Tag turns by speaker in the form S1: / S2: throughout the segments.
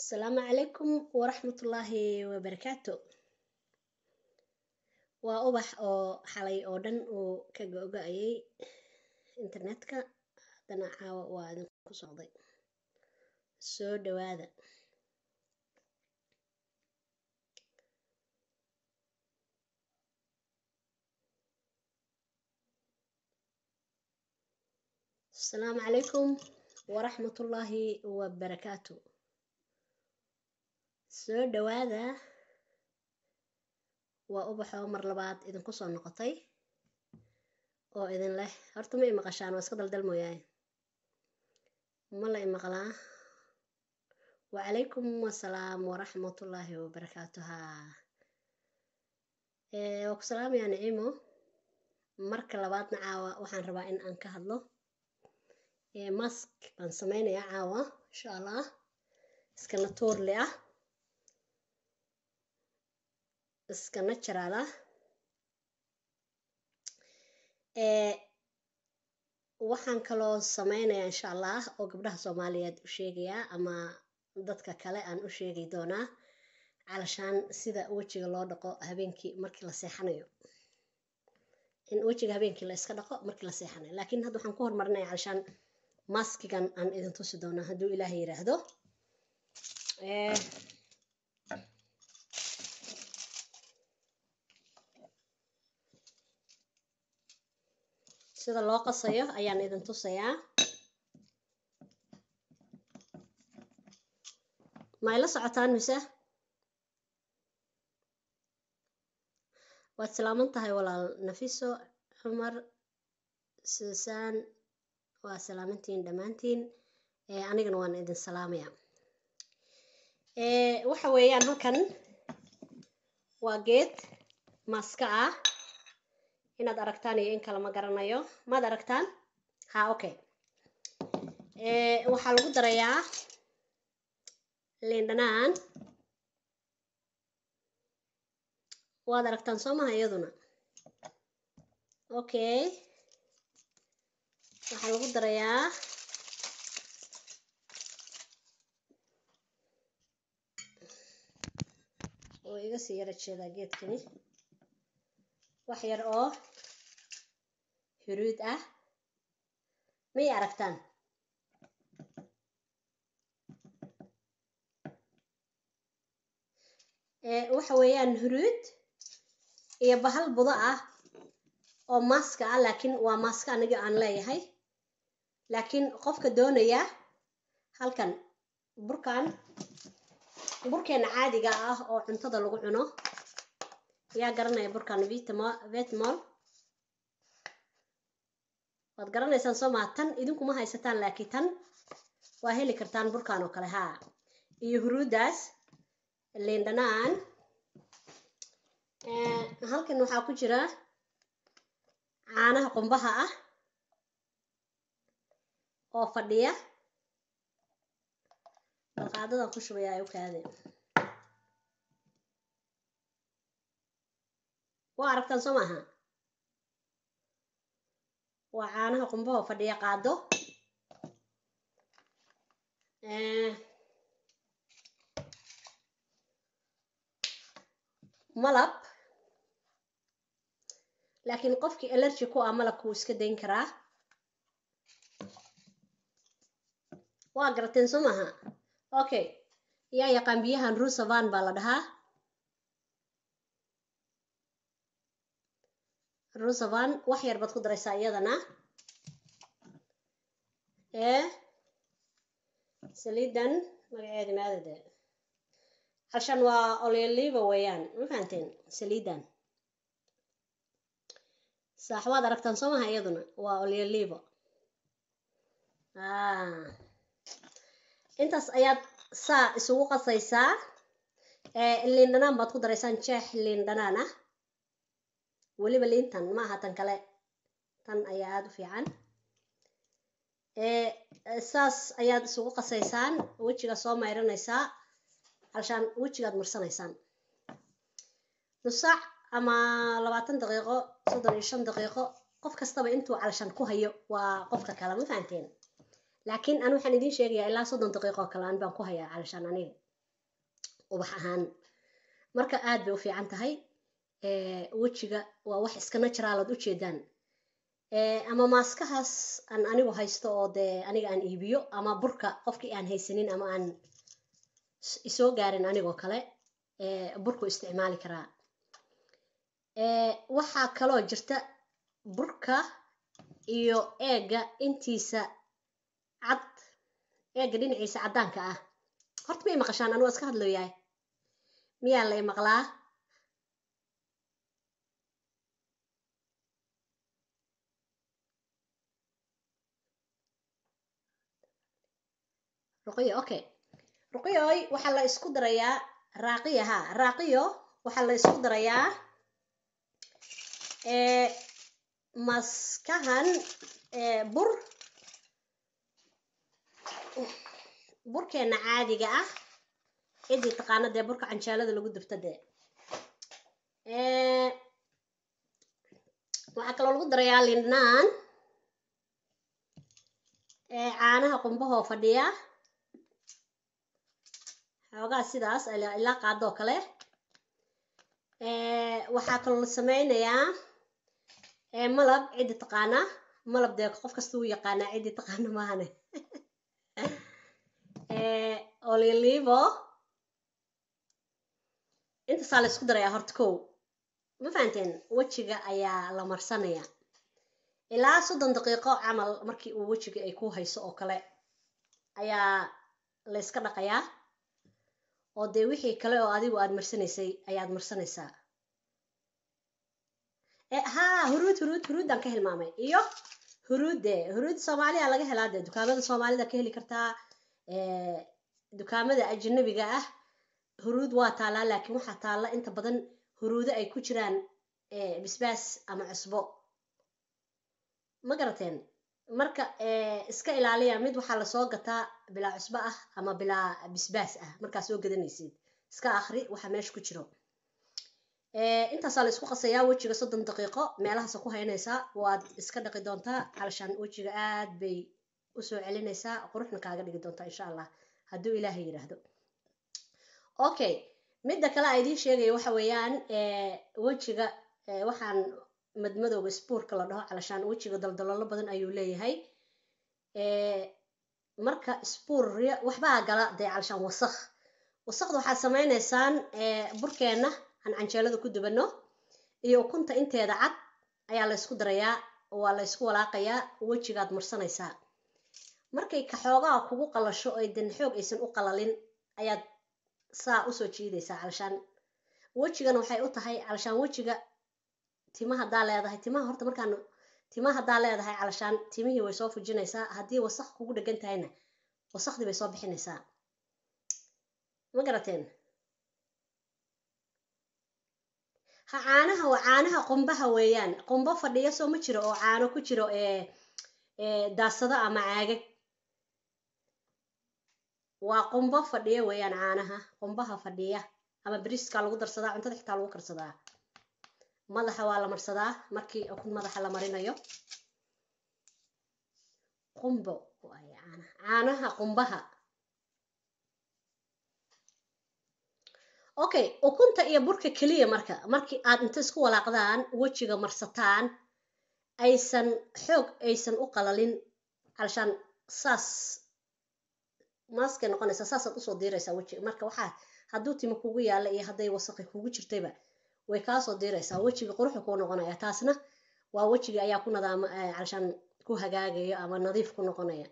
S1: asalaamu calaykum waraxmatullaahi wabarakaatu waa ubax oo xalay oo dhan uu ka go-go-ayay internetka haddana caawa waa idinku socday soo dhawaada asalaamu calaykum waraxmatullaahi wabarakaatu soo dhawaada waa ubaxoo mar labaad idinku soo noqotay oo idin leh horta ma i maqashaan waa iska daldal mooyaaye ma la i maqlaa wacalaykum asalaam waraxmatullaahi wabarakaatu ha waa ku salaamayaa nicimo marka labaadna caawa waxaan rabaa in aan ka hadlo mask baan sameynayaa caawa insha allah iska naturli ah iska natural ah waxaan kaloo sameynayaa insha allah oo gabdhaha soomaaliyeed u sheegayaa ama dadka kale aan u sheegi doonaa calashaan sida wejiga loo dhaqo habeenkii markii la seexanayo in wejiga habeenkii la iska dhaqo markii la seexanayo laakiin hadda waxaan ku horumarinaya calashaan maskigan aan idin tusi doonaa hadduu ilaahay yiraahdo sida loo qasayo ayaan idin tusayaa ma ay la socotaan mise waad salaaman tahay walaal nafiso cumar suusaan waa salaamantiin dhammaantiin anigana waan idin salaamaya waxa weeyaan halkan waa geed maaska ah inaad aragtaan iyo in kale ma garanayo maad aragtaan ha okay waxaa lagu darayaa liindhanaan waad aragtaan soo maha iyaduna okay waxaa lagu darayaa oo iga sii yara jeedaa geedkani wax yar oo huruud ah may aragtaan waxa weeyaan huruud iyo bahal budo ah oo maaska ah laakiin waa maaska aniga aan leeyahay laakiin qofka doonaya halkan burkan burkeena caadiga ah oo cuntada lagu cuno yaa garanaya burkan vetmol waad garanaysaan soo maa tan idinkuma haysataan laakiin tan waa heli kartaan burkan oo kale haa iyo huruudaas liindhanaan halkan waxaa ku jira caanaha qumbaha ah oo fadhiya balqaadadan ku shubaya ay u kaade waa aragtaan soo maaha waa caanaha qumbaha oo fadhiya qaado malab laakiin qofkii allergy ku ah malabka wuu iska dayn karaa waa garateen soo maaha okay yaa yaqaan biyahan rusavan baa la dhahaa rusavan wax yar baad ku daraysaa iyadana ee saliidan magaceeda maadade halshan waa olyoliva weeyaan ma fahanteen saliidan saax waad aragtaan soo maha iyaduna waa olyoliva intaas ayaad saa isugu qasaysaa liindhanaan baad ku daraysaan jeex liindhanaan ah weliba liintan ma aha tan kale tan ayaa aada u fiican saas ayaad isugu qasaysaan wejiga soo mayranaysaa halshaan wejigaad marsanaysaan nus saac ama labaatan daqiiqo soddon iyo shan daqiiqo qof kastaba intuu calshan ku hayo waa qofka kale ma fahanteen laakiin an waxaan idiin sheegayaa ilaa soddon daqiiqo oo kale an baan ku hayaa calashaan aniga ubax ahaan marka aad bay u fiican tahay wejiga waa wax iska naturaalood ujeedaan ama maaskahaas aan anigu haysto oo dee aniga aan iibiyo ama burka qofkii aan haysanin ama aan isoo gaarin anigoo kale burku isticmaali karaa waxaa kaloo jirta burka iyo eega intiisa cad eega dhinaciisa caddaanka ah horta miyay maqashaan anugu iska hadlooyahay miyaa lay maqlaa ruqiyo okay ruqiyoy waxaa la isku darayaa raaqiya ha raaqiyo waxaa la isku darayaa maskahan bur burkeena caadiga ah cidii taqaana dee burka canjaalada lagu dubto dee waxaa kaloo lagu darayaa lindnaan caanaha qumbahoo fadhiya xoogaa sidaas ilaa qaadoo kale waxaa kaloo la sameynayaa malab ciddi taqaana malab dee qof kasta uu yaqaanaa ciddi taqaana maahane olilivo intaasaa la isku darayaa horta kow ma fahanteen wejiga ayaa la marsanaya ilaa soddon daqiiqo camal markii uu wejiga ay ku hayso oo kale ayaa la yska dhaqayaa oo dee wixii kale oo adigu aad marsanaysay ayaad marsanaysaa haa huruud huruud huruuddaan ka hilmaamay iyo huruudde huruud soomaaliya laga helaa dee dukaamada soomaalida ka heli kartaa dukaamada ajanabiga ah huruud waa taalaa laakiin waxaa taalla inta badan huruudo ay ku jiraan bisbaas ama cusbo ma garateen marka iska ilaaliya mid waxaa lasoo gataa bilaa cusbo ah ama bilaa bisbaas ah markaa soo gadanaysid iska akri waxa meesha ku jiro intaasaa la isku qasayaa wejiga soddon daqiiqo meelahaasa ku haynaysaa waad iska dhaqi doontaa calashaan wejiga aad bay usoo celinaysaa quruxna kaaga dhigi doontaa insha allah hadduu ilaahay yidhaahdo okay midda kale a idiin sheegaya waxa weeyaan wejiga waxaan madmadowga sbuurka la dhaho calashaan wejiga daldaloolo badan ayuu leeyahay marka sbuurya waxbaa gala dee calashaan wasakh wasakda waxaad samaynaysaan burkeenna aan canjeelada ku dubano iyo ukunta inteeda cad ayaa la ysku darayaa waa la ysku walaaqayaa wejigaad marsanaysaa markay kaxoogaa kugu qalasho ay dan xoog aysan u qalalin ayaad saa usoo jiidaysaa calashaan wejigana waxay u tahay calashaan wejiga tima haddaa leedahay timaha horta markaan timaha haddaa leedahay calashaan timihii way soo fujinaysaa haddii wasaq kugu dhegan tahayna wasaqdii bay soo bixinaysaa ma garateen ha caanaha waa caanaha qumbaha weeyaan qumbo fadhiya soo ma jiro oo caano ku jiro daasado ama caagag waa qumbo fadhiya weeyaan caanaha qumbaha fadhiya ama beriska lagu darsadaa cuntada xitaa lagu karsadaa madaxa waa la marsadaa markii ukun madaxa la marinayo qumbo waay caanaha caanaha qumbaha okay ukunta iyo burka keliya marka markii aad inta isku walaaqdaan wejiga marsataan aysan xoog aysan u qalalin calashaan saas maaskay noqonaysaa saasaad usoo diiraysaa wejiga marka waxaa hadduu timo kugu yaalla iyo hadday wasaqi kugu jirtayba way kaasoo diiraysaa wejiga quruxu kuu noqonaya taasna waa wejiga ayaa ku nadaama calashaan ku hagaagayo ama nadiif ku noqonaya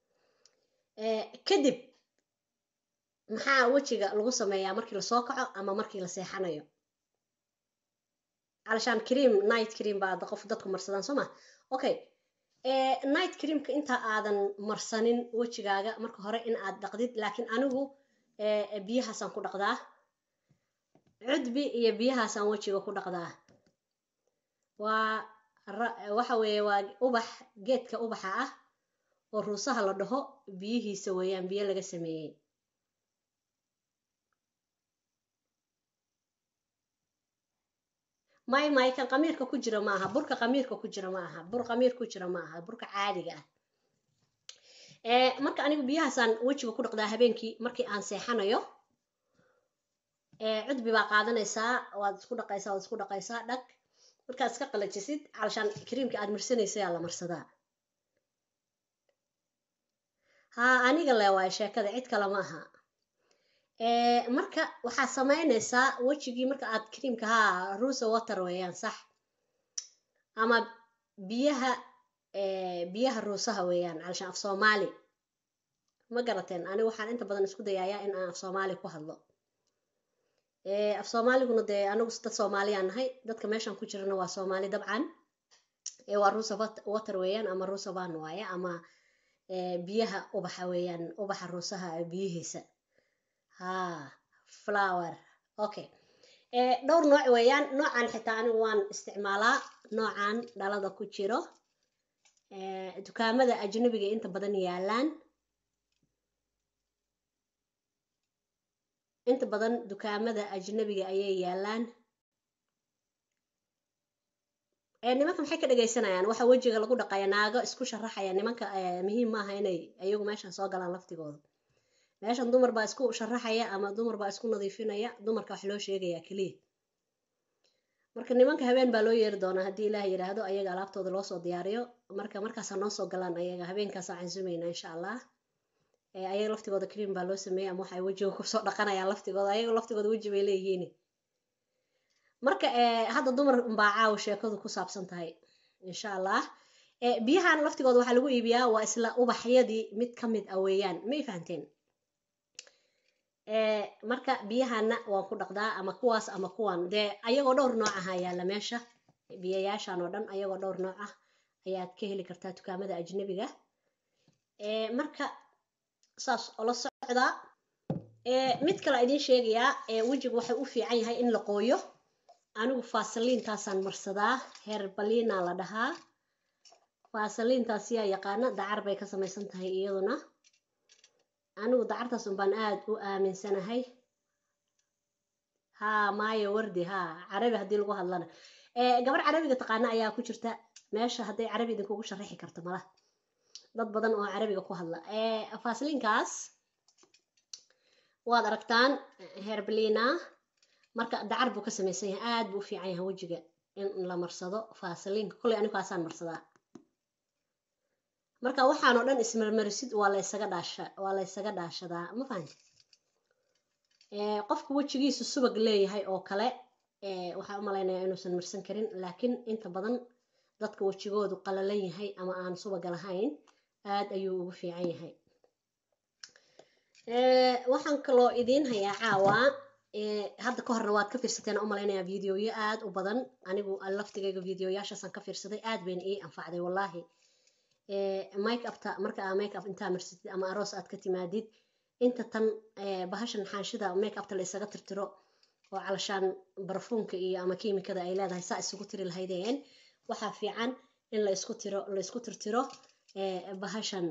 S1: kadib maxaa wejiga lagu sameeyaa markii lasoo kaco ama markii la seexanayo calashaan cream night cream baa qof dadku marsadaan soo ma okay night creamka inta aadan marsanin wejigaaga marka hore in aad dhaqdid laakiin anigu biyahaasaan ku dhaqdaa cudbi iyo biyahaasaan wejiga ku dhaqdaa waa waxa weeye waa ubax geedka ubaxa ah oo ruusaha la dhaho biyihiisa weeyaan biyo laga sameeyey may may kan qamiirka ku jira maaha burka qamiirka ku jira maaha bur qamiir ku jira maaha burka caadiga ah marka anigu biyahaasaan wejiga ku dhaqdaa habeenkii markii aan seexanayo cudbi baa qaadanaysaa waad isku dhaqaysaa waad isku dhaqaysaa dhag markaad iska qalajisid calashaan kariimka aad marsanaysa yaa la marsadaa haa aniga le waay sheekada cid kale ma aha marka waxaad samaynaysaa wejigii marka aad kariimka haa rusa water weeyaan sax ama biyaha biyaha ruusaha weeyaan calashaan af soomaali ma garateen aniga waxaan inta badan isku dayayaa in aan af soomaali ku hadlo af soomaaliguna dee anigu dad soomaaliyaan nahay dadka meeshan ku jirana waa soomaali dabcan waa rusa water weeyaan ama rusa van waaye ama biyaha ubaxa weeyaan ubaxa ruusaha biyihiisa ha flower okay dhowr nooc weeyaan noocan xitaa anigu waan isticmaalaa noocan dhalada ku jiro dukaamada ajnabiga inta badan yaalaan inta badan dukaamada ajnabiga ayay yaalaan nimanka maxay ka dhegaysanayaan waxa wejiga lagu dhaqaya naago isku sharaxaya nimanka muhiim maaha inay ayagu meeshan soo galaan laftigooda meeshan dumar baa isku sharaxaya ama dumar baa isku nadiifinaya dumarka wax loo sheegaya keliya marka nimanka habeen baa loo yeeri doonaa haddii ilaah yidhaahdo ayaga alaabtooda loo soo diyaariyo marka markaasaa noo soo galaan ayaga habeenkaasaa cansumayna insha allah ayaga laftigooda cream baa loo sameeyey ama waxay wejiga kusoo dhaqanayaan laftigooda ayaga laftigooda weji bay leeyihiin marka hadda dumar baa caawa sheekadu ku saabsan tahay insha allah biyahan laftigooda waxaa lagu iibiyaa waa isla ubaxyadii mid ka mid ah weeyaan may fahanteen marka biyahana waan ku dhaqdaa ama kuwaas ama kuwan dee ayagoo dhowr nooc aha yaalla meesha biyayaashan oo dhan ayagoo dhowr nooc ah ayaad ka heli kartaa dukaamada ajnabiga marka saas ola socdaa mid kale idiin sheegayaa wejigu waxay u fiican yahay in la qooyo anigu faasaliintaasaan marsadaa herbaliina la dhahaa faasaliintaas yaa yaqaana dacar bay ka samaysan tahay iyaduna anigu dacartaas unbaan aada u aaminsanahay haa maayo wardi haa carabi haddii lagu hadlana gabar carabiga taqaana ayaa ku jirta meesha hadday carabi idinkugu sharaxi karto malaha dad badan oo carabiga ku hadla faasliinkaas waad aragtaan herbalina marka dacar buu ka samaysan yahay aad buu u fiican yahay wejiga in la marsado faasliinka kolley aniguaasaan marsadaa marka waxaan oo dhan ismarmarisid waa la ysaga dhaasha waa la ysaga dhaashadaa ma fahanti qofka wejigiisu subag leeyahay oo kale waxaan u malaynayaa inuusan marsan karin laakiin inta badan dadka wejigoodu qalalan yahay ama aan subaga lahayn aad ayuu ugu fiican yahay waxaan kaloo idiin hayaa caawa hadda ka horna waad ka fiirsateen u malaynayaa videoyo aad u badan anigu laftigayga videoyaashaasaan ka fiirsaday aad bayna ii anfacday wallaahi make upta marka aa make up intaa marsatid ama aroos aad ka timaadid inta tan bahashan xaanshida make upta la isaga tirtiro oo calashaan barfuunka iyo ama kiimikada ay leedahay saa isugu tiri lahaydeen waxaa fiican in la isku tiro la isku tirtiro bahashan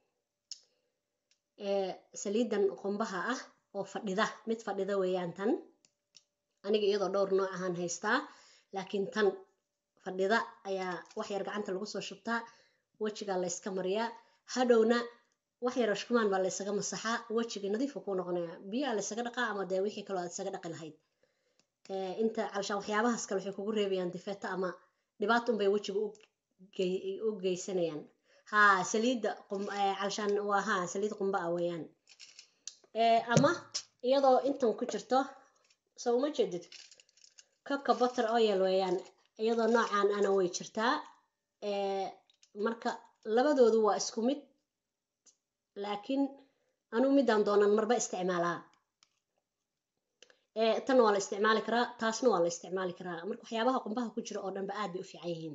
S1: saliidan qumbaha ah oo fadhida mid fadhida weeyaan tan aniga iyadoo dhowr nooc ahaan haystaa laakiin tan fadhida ayaa wax yar gacanta lagu soo shubtaa wejigaa layska mariyaa hadhowna wax yar ashkumaan baa laysaga masaxaa wejigii nadiifu kuu noqonaya biyaa laysaga dhaqaa ama dee wixii kaloo aad isaga dhaqi lahayd inta calashaan waxyaabahaas kale waxay kugu reebayaan difeeta ama dhibaato unbay wejiga u geysanayaan haa saliidda calashaan waa haa saliid qumba ah weeyaan ama iyadoo intan ku jirto soo uma jeedid coca butter oil weeyaan iyadoo noocaan ana way jirtaa marka labadoodu waa isku mid laakiin anugu midaan doonan marba isticmaalaa tan waa la isticmaali karaa taasna waa la isticmaali karaa marka waxyaabaha qumbaha ku jira oo dhanba aad bay u fiican yihiin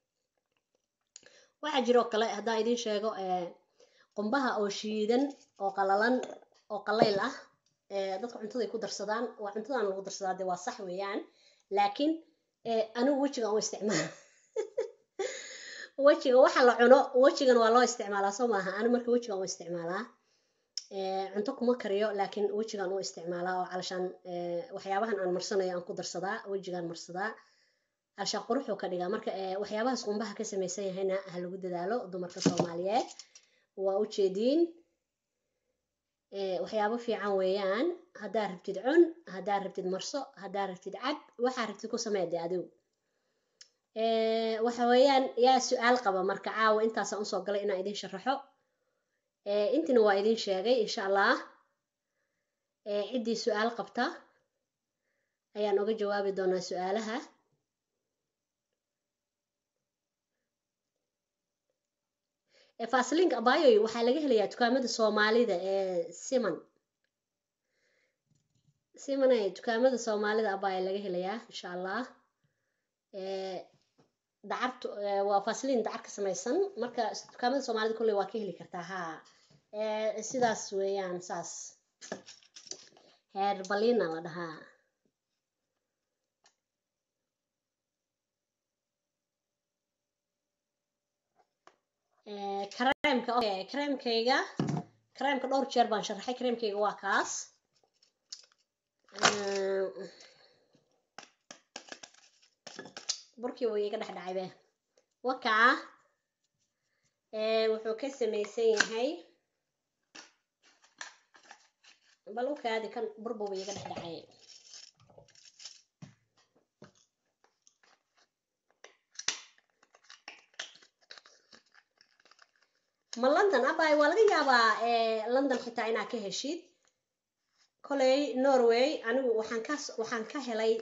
S1: waxaa jiroo kale haddaan idiin sheego qumbaha oo shiidan oo qalalan oo qalayl ah dadka cuntaday ku darsadaan waa cuntadan lagu darsadaa dee waa sax weeyaan laakiin anigu wejigan u isticmaala wejiga waxa la cuno wejigan waa loo isticmaalaa soo maaha ani marka wejigan u isticmaalaa cunto kuma kariyo laakiin wejigan u isticmaalaa oo calashaan waxyaabahan aan marsanayo aan ku darsadaa wejigaan marsadaa calashaan quruxuu ka dhigaa marka waxyaabahaas qumbaha ka samaysan yahayna ha lagu dadaalo dumarka soomaaliyeed waa ujeediin waxyaabo fiican weeyaan haddaa rabtid cun haddaa rabtid marso haddaa rabtid cab waxaa rabtid ku samee de adigu waxa weeyaan yaa su-aal qaba marka caawa intaasaan usoo galay inaan idin sharaxo intina waa idin sheegay insha allah ciddii su-aal qabta ayaan uga jawaabi doonaa su-aalaha faslinka abayoy waxaa laga helayaa dukaamada soomaalida ee siman simane dukaamada soomaalida abaya laga helayaa insha allah dacartu waa faslin dacar ka samaysan marka dukaamada soomaalida kolley waa ka heli kartaa ha sidaas weeyaan saas heer balina la dhahaa kareemka okay kareemkayga kareemka dhowr jeer baan sharaxay kareemkayga waa kaas burkii wuu iga dhex dhacay be wakaa wuxuu ka samaysan yahay bal u kaadi kan burbuba iga dhex dhacay ma london abay waa laga yaabaa london xitaa inaad ka heshid koley norway anigu waxaan ka waxaan ka helay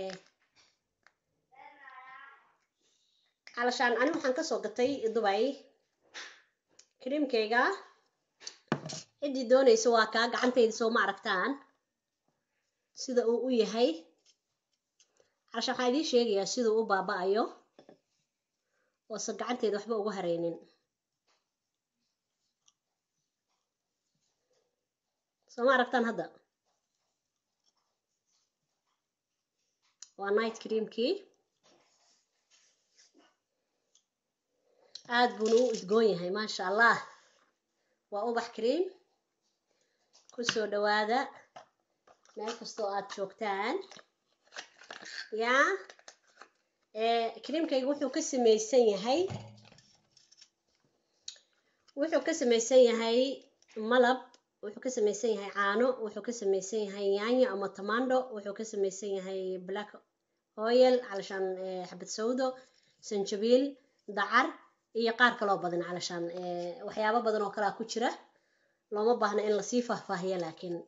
S1: calashaan anigu waxaan kasoo gatay dubay kariimkayga ciddii doonaysa waa kaa gacantayda soo ma aragtaan sida uu u yahay calashaan waxaan idiin sheegayaa siduu u baaba-ayo oose gacantayda waxba uga haraynin soo ma aragtaan hadda waa night creamkii aada buuna u udgoon yahay maasha allah waa ubax cream kusoo dhawaada meel kastoo aad joogtaan yaa creamkayga wuxuu ka samaysan yahay wuxuu ka samaysan yahay malab wuxuu ka samaysan yahay caano wuxuu ka samaysan yahay yaanyo ama tamando wuxuu ka samaysan yahay black oil calashaan xabad sawdo sanjabiil dacar iyo qaar kaloo badan calashaan waxyaabo badan oo kalea ku jira looma baahna in lasii faahfaahiyo laakiin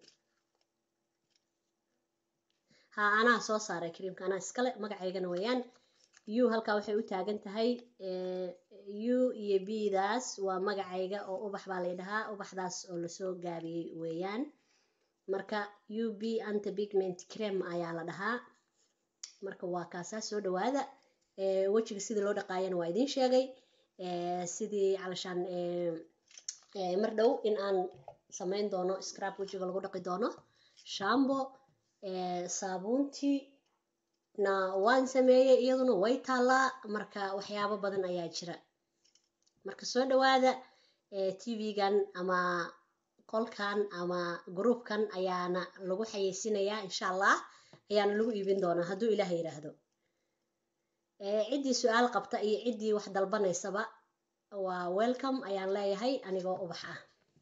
S1: ha anaa soo saaray kariimka anaa iskale magacaygana weeyaan u halkaa waxay u taagan tahay u iyo b daas waa magacayga oo ubax baa lay dhahaa ubaxdaas oo lasoo gaabiyey weeyaan marka u b anta pigment creme ayaa la dhahaa marka waa kaasaa soo dhawaada wejiga sidii loo dhaqaayana waa idiin sheegay sidii calashaan mar dhow in aan samayn doono scrab wejiga lagu dhaqi doono shambo saabuuntii na waan sameeyey iyaduna way taallaa marka waxyaabo badan ayaa jira marka soo dhawaada tv-gan ama qolkan ama groupkan ayaana lagu xayeysiinayaa insha allah ayaana lagu iibin doonaa hadduu ilaah yidhaahdo ciddii su-aal qabta iyo ciddii wax dalbanaysaba waa welcome ayaan leeyahay anigoo ubax ah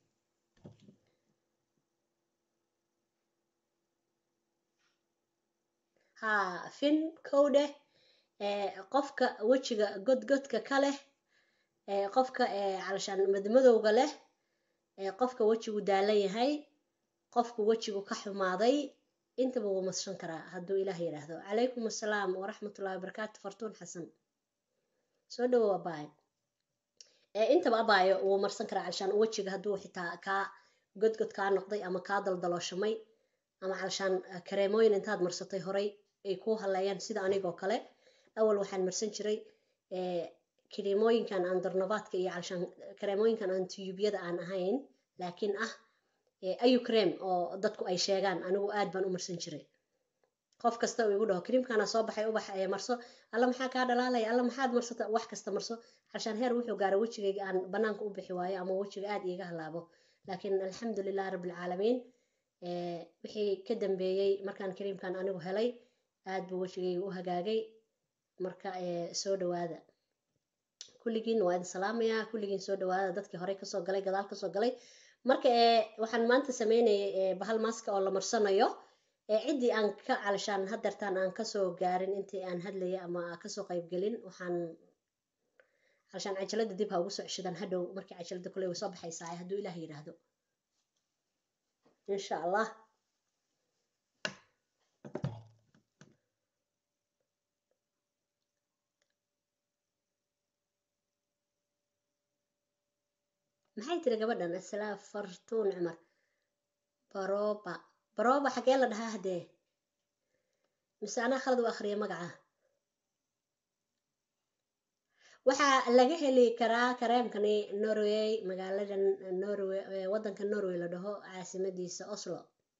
S1: ha fin kow dheh qofka wejiga godgodka ka leh qofka calashaan madmadowga leh qofka wejigu daalan yahay qofku wejigu ka xumaaday intaba wuu mashan karaa hadduu ilaah yidhaahdo calaykum assalaam waraxmatullahi wabarakaatu fartuun xasan soo dhawow abaayo intaba abaayo wuu marsan karaa calashaan wejiga hadduu xitaa kaa godgod kaa noqday ama kaa daldalooshamay ama calashaan kareemooyin intaad marsatay horay ay kuu haleeyaan sida anigoo kale awal waxaan marsan jiray kareemooyinkan aan darnabaadka iyo calashaan kareemooyinkan aan tiyuubyada aan ahayn laakiin ah ayu cream oo dadku ay sheegaan anigu aad baan u marsan jiray qof kasta uu igu dhaho creamkana soo baxay ubax ee marso alla maxaa kaa dhalaalaya alla maxaad marsata wax kasta marso calashaan heer wuxuu gaaray wejigayga aan banaanka u bixi waayo ama wejiga aad iiga halaabo laakiin alxamdulilah rabbilcaalamiin wixii ka dambeeyey markaan creamkan anigu helay aad buu wejigayga u hagaagay marka soo dhawaada kulligiin waa idin salaamayaa kulligiin soo dhawaada dadkii horey kasoo galay gadaal kasoo galay marka ee waxaan maanta sameynayay ee bahal maaska oo la marsanayo ee ciddii aan ka calishaan hadeertaan aan kasoo gaarin intii aan hadlayay ama kasoo qaybgelin waxaan calishaan cajalada dib ha ugu soo ceshadan hadhow markii cajalada kule way soo baxaysaa hadduu ilaah yidhaahdo insha allah maxay tiri gabadhan asalaa fartuun cumar baroba baroba xagee la dhahaa haddee mise anaa khalad u akhriya magaca waxaa laga heli karaa kareemkani norway magaaladan norway waddanka norway la dhaho caasimadiisa oslo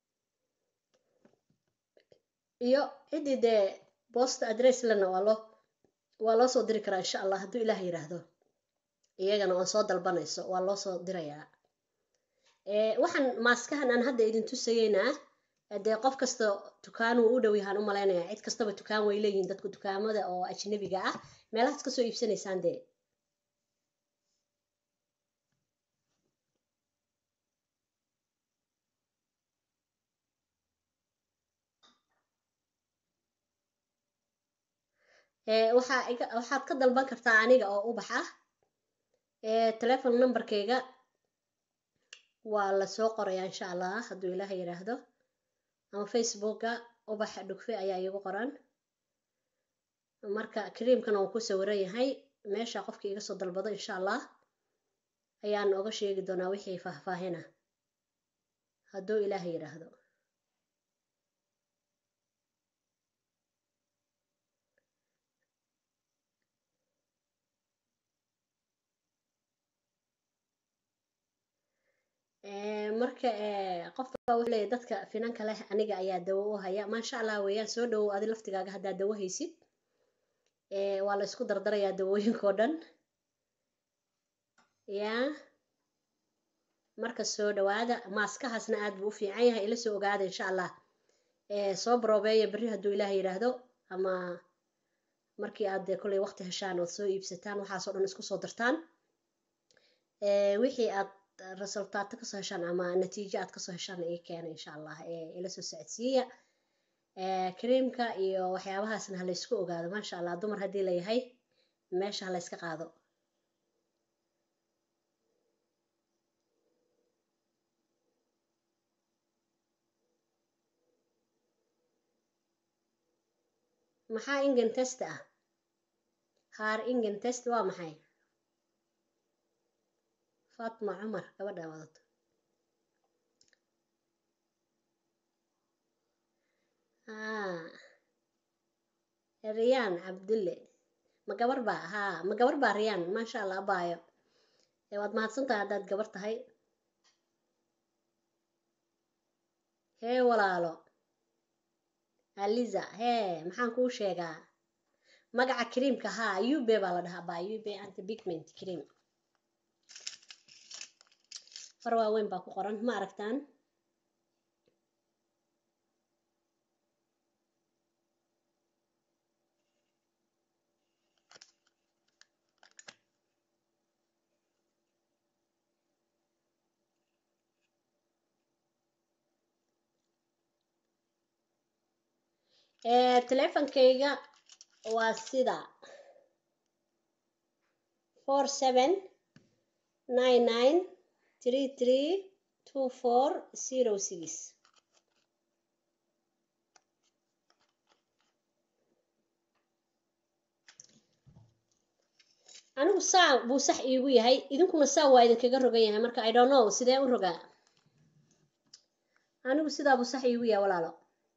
S1: iyo ciddii dee bost adress lena waa loo waa loo soo diri karaa insha allah hadduu ilaah yidhaahdo iyagana oon soo dalbanayso waa loo soo dirayaa waxaan maaskahan aan hadda idin tusayeynaa dee qof kasta dukaan wuu u dhow yahaan u malaynayaa cid kastaba dukaan way leeyihiin dadku dukaamada oo ajnabiga ah meelahaas kasoo iibsanaysaan dee waxaa iga waxaad ka dalban kartaa aniga oo ubax ah telefon numberkayga waa lasoo qorayaa insha allah hadduu ilaah yidhaahdo ama facebooka ubax dhugfe ayaa iigu qoran marka kariimkana wuu ku sawiran yahay meesha qofkii iga soo dalbado insha allah ayaan oga sheegi doonaa wixii faahfaahina hadduu ilaah yidhaahdo marka qofka wuxuu leeyahy dadka finanka leh aniga ayaa dawo u haya maasha allah weeyaan soo dhawow adi laftigaaga haddaad dawo haysid waa la isku dardarayaa dawooyinkao dhan ya marka soo dhawaada maaskahaasna aad buu u fiican yahay ila soo ogaada insha allah soo baroobeeya berri hadduu ilaah yidhaahdo ama markii aad dee kolley waqti heshaan ood soo iibsataan waxaasoo dhan isku soo dartaan wixii aad resultaato kasoo heshaan ama natiijo aad kasoo heshaan ii keena insha allah ila soo socodsiiya kareemka iyo waxyaabahaasna halaysku ogaado maasha allah dumar haddii layahay meesha halayska qaado maxaa ingen test ah haar ingen test waa maxay fatma cumar gabadha wadato riyaan cabdulle ma gabar baa haa ma gabar baa riyaan maasha allah abaayo waad mahadsantahay haddaad gabar tahay hee walaalo aliza hee maxaan kuu sheegaa magaca creamka haa ube baa la dhahaa baa ube anti bigment cream far waaweyn baa ku qoran ma aragtaan teleefonkayga waa sida four seven nine nine three three two four zero six anigu saa buu sax iigu yahay idinkuna saa waa idinkaga rogan yahay marka i don't know sidee u rogaa anigu sidaa buu sax iigu yahay walaalo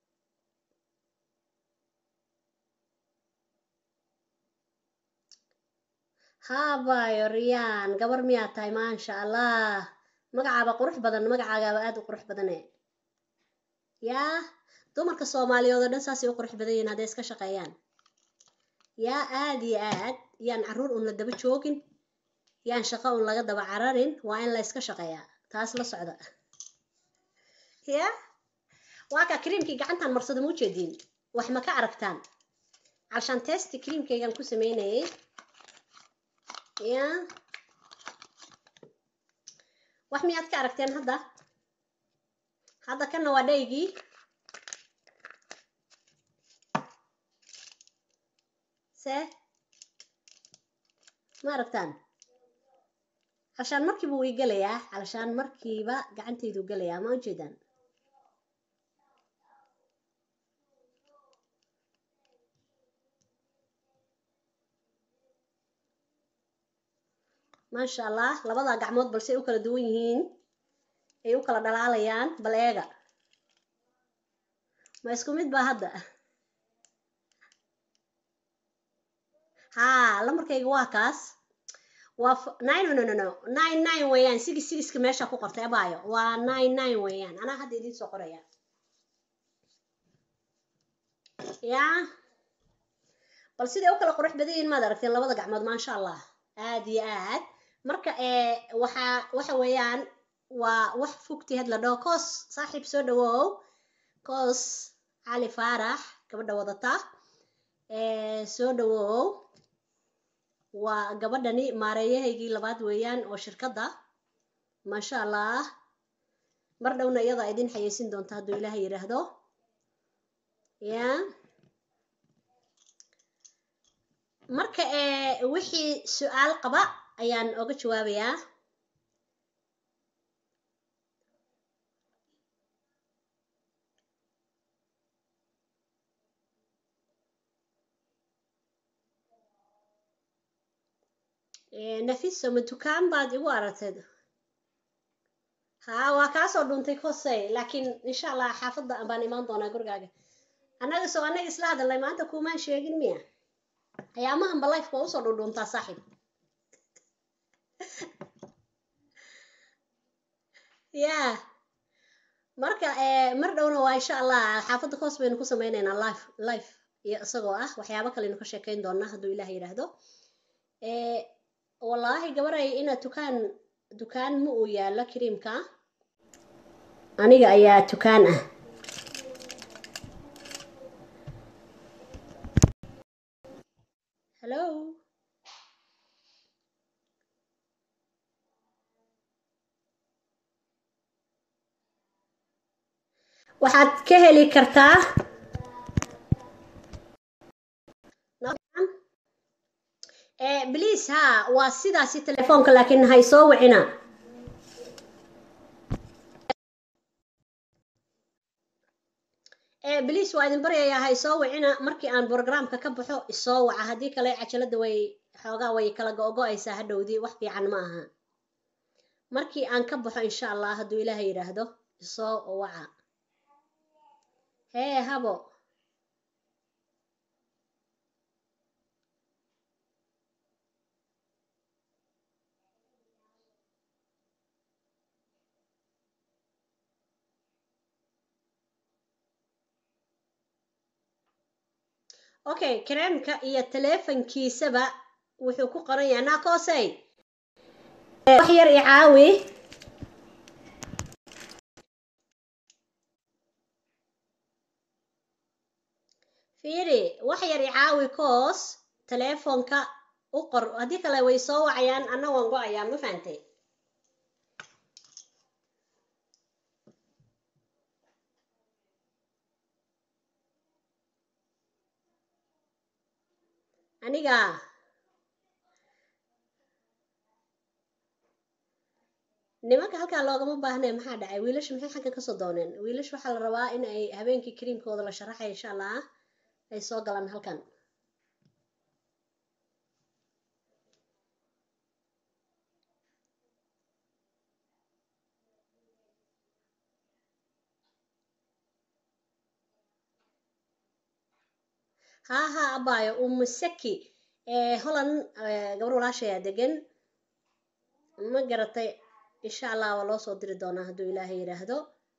S1: haabayo riyaan gabar miyaa tahay maasha allah magacaaba qurux badan magacaagaaba aada u qurux badane yaa dumarka soomaaliyeed oo dhan saasay u qurux badan yihiin hadday iska shaqeeyaan yaa aada iyo aad yaan caruur un la daba joogin yaan shaqo un laga daba cararin waa in la yska shaqeeyaa taas la socda ya waa kaa kriimkii gacantaan marsada ma ujeediin wax ma ka aragtaan calshaan testi kriimkaygaan ku sameynayay ya wax miyaad ka aragteen hadda hadda kanna waa dhaygii see ma aragtaan calashaan markiiba way gelayaa calashaan markiiba gacantaydu gelayaa ma ujeedaan maasha allah labada gacmood balse ay u kala duwan yihiin ay u kala dhalaalayaan bal eega ma isku mid baa hadda haa lamarkayga waa kaas waa nine no no no nine nine weeyaan sigi sigiska meesha ku qortay abaayo waa nine nine weeyaan anaa hadda idiin soo qoraya yaa bal siday u kala qurux badan yihiin maad aragteen labada gacmood maasha allah aad iyo aad marka ee waxaa waxa weeyaan waa wax fugti had la dhaho koos saaxiib soo dhawow koos cali faarax gabadha wadata ee soo dhawow waa gabadhani maareeyahaygii labaad weeyaan oo shirkadda maasha allah mar dhowna iyadaa idin xayeysin doonta hadduu ilaahay yidhaahdo ya marka ee wixii su-aal qaba ayaan oga jawaabayaa nafiso ma dukaan baad igu aragteed haa waa kaasoo dhuntay kosey laakiin insha allah xaafadda baan imaan doonaa gurigaaga annaga soo annaga isla hadalnay maanta kuumaan sheegin miya ayaamahanba lifeka waa usoo dhundhuuntaa saaxiib ya marka mar dhowna waa insha allah xaafadda koos baynu ku sameyneynaa life life iyo isagoo ah waxyaabo kaleynu ka sheekeyn doonaa hadduu ilaah yidhaahdo wallaahi gabaray ina dukaan dukaan ma uu yaallo kariimka aniga ayaa dukaan ah hello waxaad ka heli kartaa bliis haa waa sidaasi telefoonka laakiin hay soo wicina bliis waa idin baryayaa hay soo wicina markii aan brogramka ka baxo isoo waca haddii kale cajalada way xoogaa way kala go-go-aysaa hadhowdii wax fiican ma aha markii aan ka baxo insha allah hadduu ilaaha yidhaahdo isoo waca hee habo okay kareemka iyo teleefonkiisaba wuxuu ku qoran yahay naakosey wax yar i caawi fiiri wax yar i caawi koos teleefonka u qor haddii kale way soo wacayaan anna waan go-ayaa ma fahantay aniga nimanka halkaa loogama baahnay maxaa dhacay wiilasha maxay xagga kasoo dooneen wiilasha waxaa la rabaa in ay habeenkii kariimkooda la sharaxay insha allah ay soo galaan halkan haa haa abaayo umusaki holland gabar walaashayaa degan ma garatay insha allah waa loo soo diri doonaa hadduu ilaahay yidhaahdo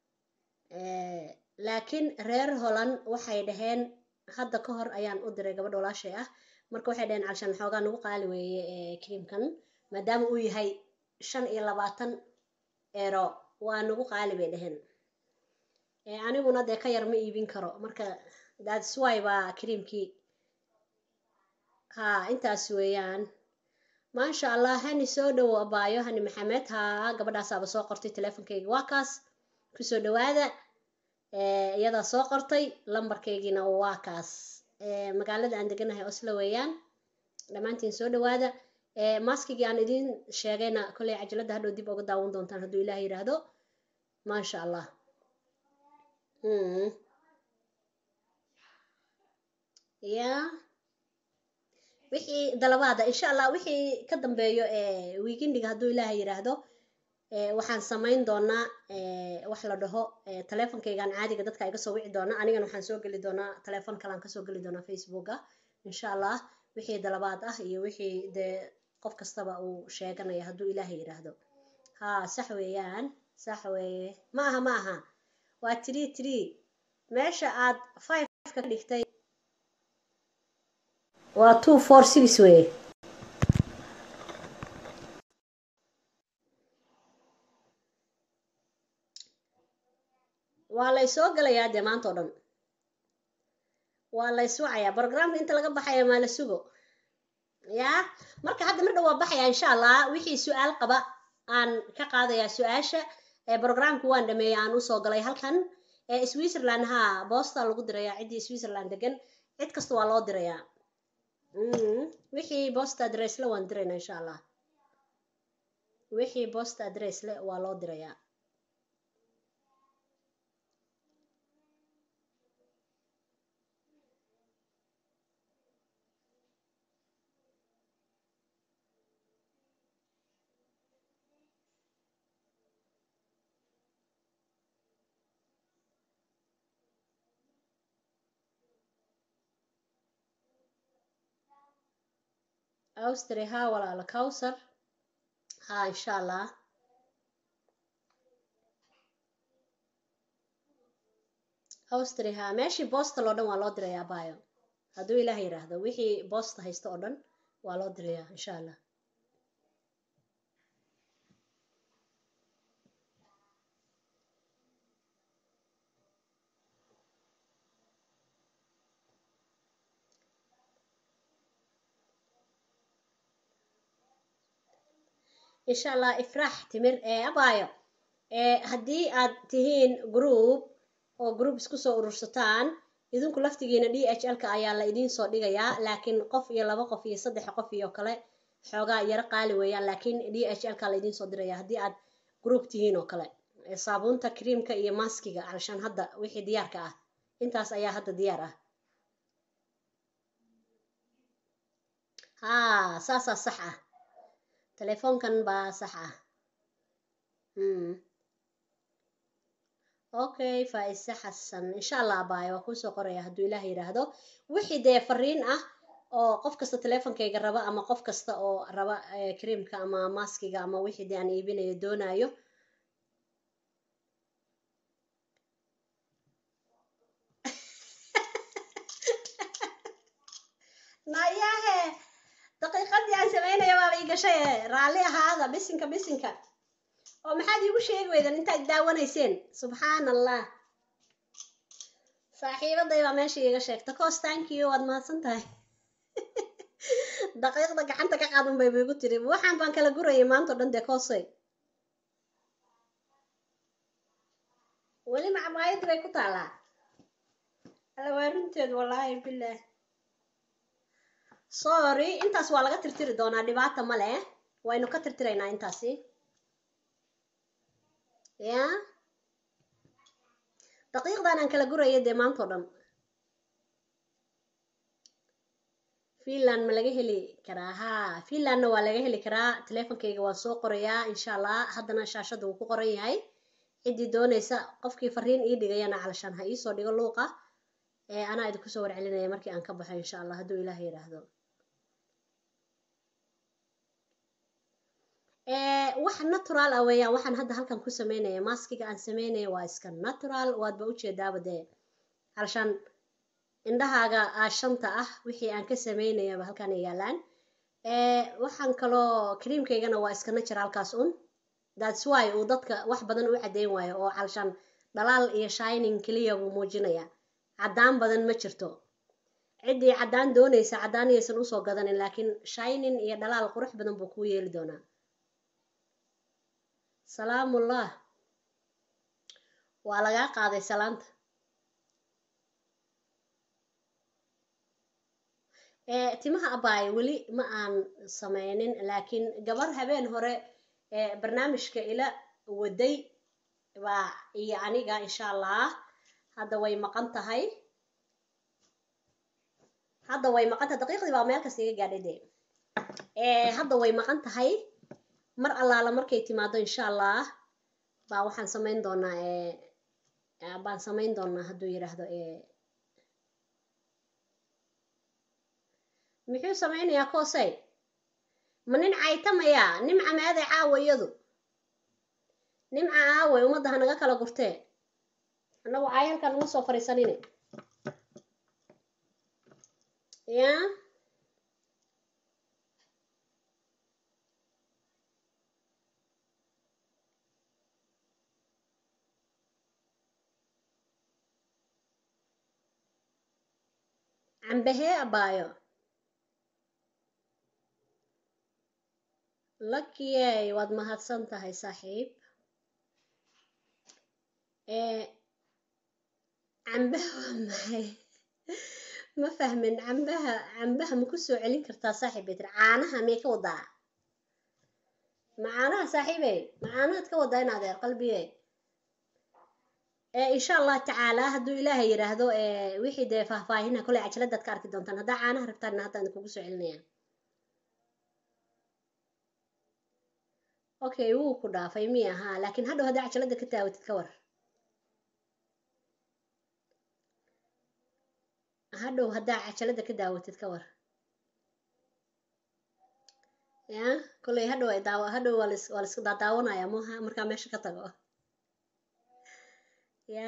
S1: laakiin reer holland waxay dhaheen hadda ka hor ayaan u diray gabadha walaashay ah marka waxay dhaheen calshaan xoogaa nagu qaali weeye kariimkan maadaama uu yahay shan iyo labaatan eero waa nagu qaali bay dhaheen aniguna dee ka yar ma iibin karo marka that's why baa kariimkii haa intaas weeyaan maasha allah hani soo dhowo abaayo hani maxamed haa gabadhaasaaba soo qortay teleefonkayga waa kaas kusoo dhawaada iyadaa soo qortay lambarkaygiina waa kaas magaalada aan deganahay oslo weeyaan dhammaantiin soo dhawaada maskigii aan idiin sheegayna kolley cajaladda hadhow dib uga daawan doontaan hadduu ilaah yidhaahdo maasha allah ya wixii dalabaada insha allah wixii ka dambeeyo weekendiga hadduu ilaaha yidhaahdo waxaan samayn doonaa wax la dhaho teleefonkaygaan caadiga dadka iga soo wici doona anigana waxaan soo geli doonaa teleefon kalean kasoo geli doonaa facebooka insha allah wixii dalabaad ah iyo wixii dee qof kastaba uu sheeganaya hadduu ilaaha yidhaahdo haa sax weeyaan sax weeye ma aha ma aha waa tree tree meesha aad five ka dhigtay waa two four six weye waa la ysoo galayaa dee maanta o dhan waa la yswacayaa brogramka inta laga baxaya maa la sugo ya marka hadda mar dhow waa baxaya insha allah wixii su-aal qaba aan ka qaadayaa su-aasha brogramki waan dhameeyay aan usoo galay halkan switzerland ha boosta lagu dirayaa ciddii switzerland degan cid kasta waa loo dirayaa wixii bosta adress le waan diraynaa insha allah wixii bosta adress le waa loo dirayaa austria ha walaala cowsar ha insha allah austria ha meeshii boostal oo dhan waa loo dirayaa bayo hadduu ilaah yidhaahdo wixii boosta haysta oo dhan waa loo dirayaa insha allah insha allah ifraax timir ee abaayo haddii aad tihiin group oo group isku soo urursataan idinku laftigiina d h l ka ayaa la idiin soo dhigayaa laakiin qof iyo laba qof iyo saddex qof iyo kale xoogaa yaro qaali weeyaan laakiin d h l ka la idiin soo diraya haddii aad group tihiin oo kale saabuunta creamka iyo maskiga alshaan hadda wixii diyaarka ah intaas ayaa hadda diyaar ah haa saasaa sax ah telefoonkan baa sax ah okay faaise xasan insha allah abaayo waa kuusoo qoraya hadduu ilaah yidhaahdo wixii dee fariin ah oo qof kasta teleefonkayga raba ama qof kasta oo raba creamka ama maskiga ama wixii dee aan iibinayo doonayo nayahe daqiiqadii aan samaynaya baaba ii gashay raalli ahaada bisinka bisinka oo maxaad iigu sheegi weydan intaad daawanayseen subxaan allah saaxiibaday baa meesha iiga sheegta coos thank you waad mahadsan tahay daqiiqda gacanta ka qaadan bay igu tiri waxaan baan kala gurayay maanta o dhan dee koosay weli macmaayadii bay ku taalaa alla waa runteed wallaahi bilah sorry intaas waa laga tirtiri doonaa dhibaata ma leh waynu ka tirtiraynaa intaasi ya daqiiqdan aan kala guraya dee maanta o dhan finland ma laga heli karaa ha finlandna waa laga heli karaa teleefonkayga waan soo qorayaa insha allah haddana shaashadda wuu ku qoran yahay ciddii doonaysa qofkii fariin ii dhigayana calashaan ha iisoo dhigo luuqa ee anaa idinku soo warcelinaya markii aan ka baxo insha allah hadduu ilaah yidhaahdo wax natural ah weeyaan waxaan hadda halkan ku sameynaya maskiga aan sameynaya waa iska natural waadba ujeedaaba dee halshaan indhahaaga shanta ah wixii aan ka sameynayaba halkan ay yaalaan waxaan kaloo creamkaygana waa iska naturalkaas un thats why uu dadka wax badan u caddeyn waayo oo halshaan dhalaal iyo shining keliya buu muujinaya caddaan badan ma jirto ciddii caddaan doonaysa caddaan iyaysan usoo gadanin laakiin shinin iyo dhalaal qurux badan buu kuu yeeli doonaa salaamullah waa lagaa qaaday salaanta timaha abaay weli ma aan sameynin laakiin gabar habeen hore barnaamijka ila waday baa iyo aniga insha allah hadda way maqan tahay hadda way maqan tahay daqiiqdii baa meel kasta iga gaadhay dee hadda way maqan tahay mar allaala markay timaado insha allah baa waxaan samayn doonaa baan samayn doonaa hadduu yidhaahdo muxuu samaynayaa koosey ma nin caytamaya nimca meeday caawa iyadu nimca aawey ummadda hanaga kala gurtee annagu caay halkaan uma soo fariisanine ya cambahee abaayo lakiyey waad mahadsan tahay saaxiib cambaha waa maxay ma fahmin cambaha cambaha ma ku soo celin kartaa saaxiib bay tiri caanaha miyay ka wadaa ma caanaha saaxiibey ma caanahaad ka wadaa in adeer qalbiye insha allah tacaala hadduu ilaahay yidhaahdo wixii dee faahfaahina koley cajaladaad ka arki doontaan haddaa caanaha rabtaanna haddaan idinkugu soo celinaya okay wuu ku dhaafay miya haa laakiin hadhow haddaa cajalada ka taawatid ka war hadhow haddaa cajalada ka daawatid ka war ya kolley hadhow ay daawa hadhow waa lis waa laisku daadaawanaya maha markaa meesha ka tago ya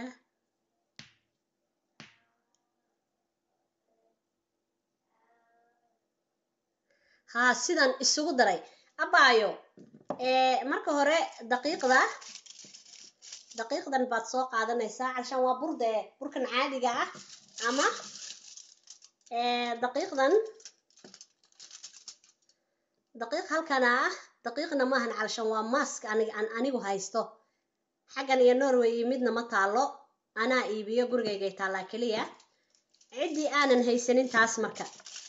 S1: haa sidan isugu daray abaayo marka hore daqiiqda daqiiqdan baad soo qaadanaysaa calshaan waa bur dee burkan caadiga ah ama daqiiqdan daqiiq halkana ah daqiiqna maahan calshaan waa mask anig aan anigu haysto xaggan iyo norway iyo midna ma taalo anaa iibiyo gurigaygay taallaa keliya ciddii aanan haysanin taas marka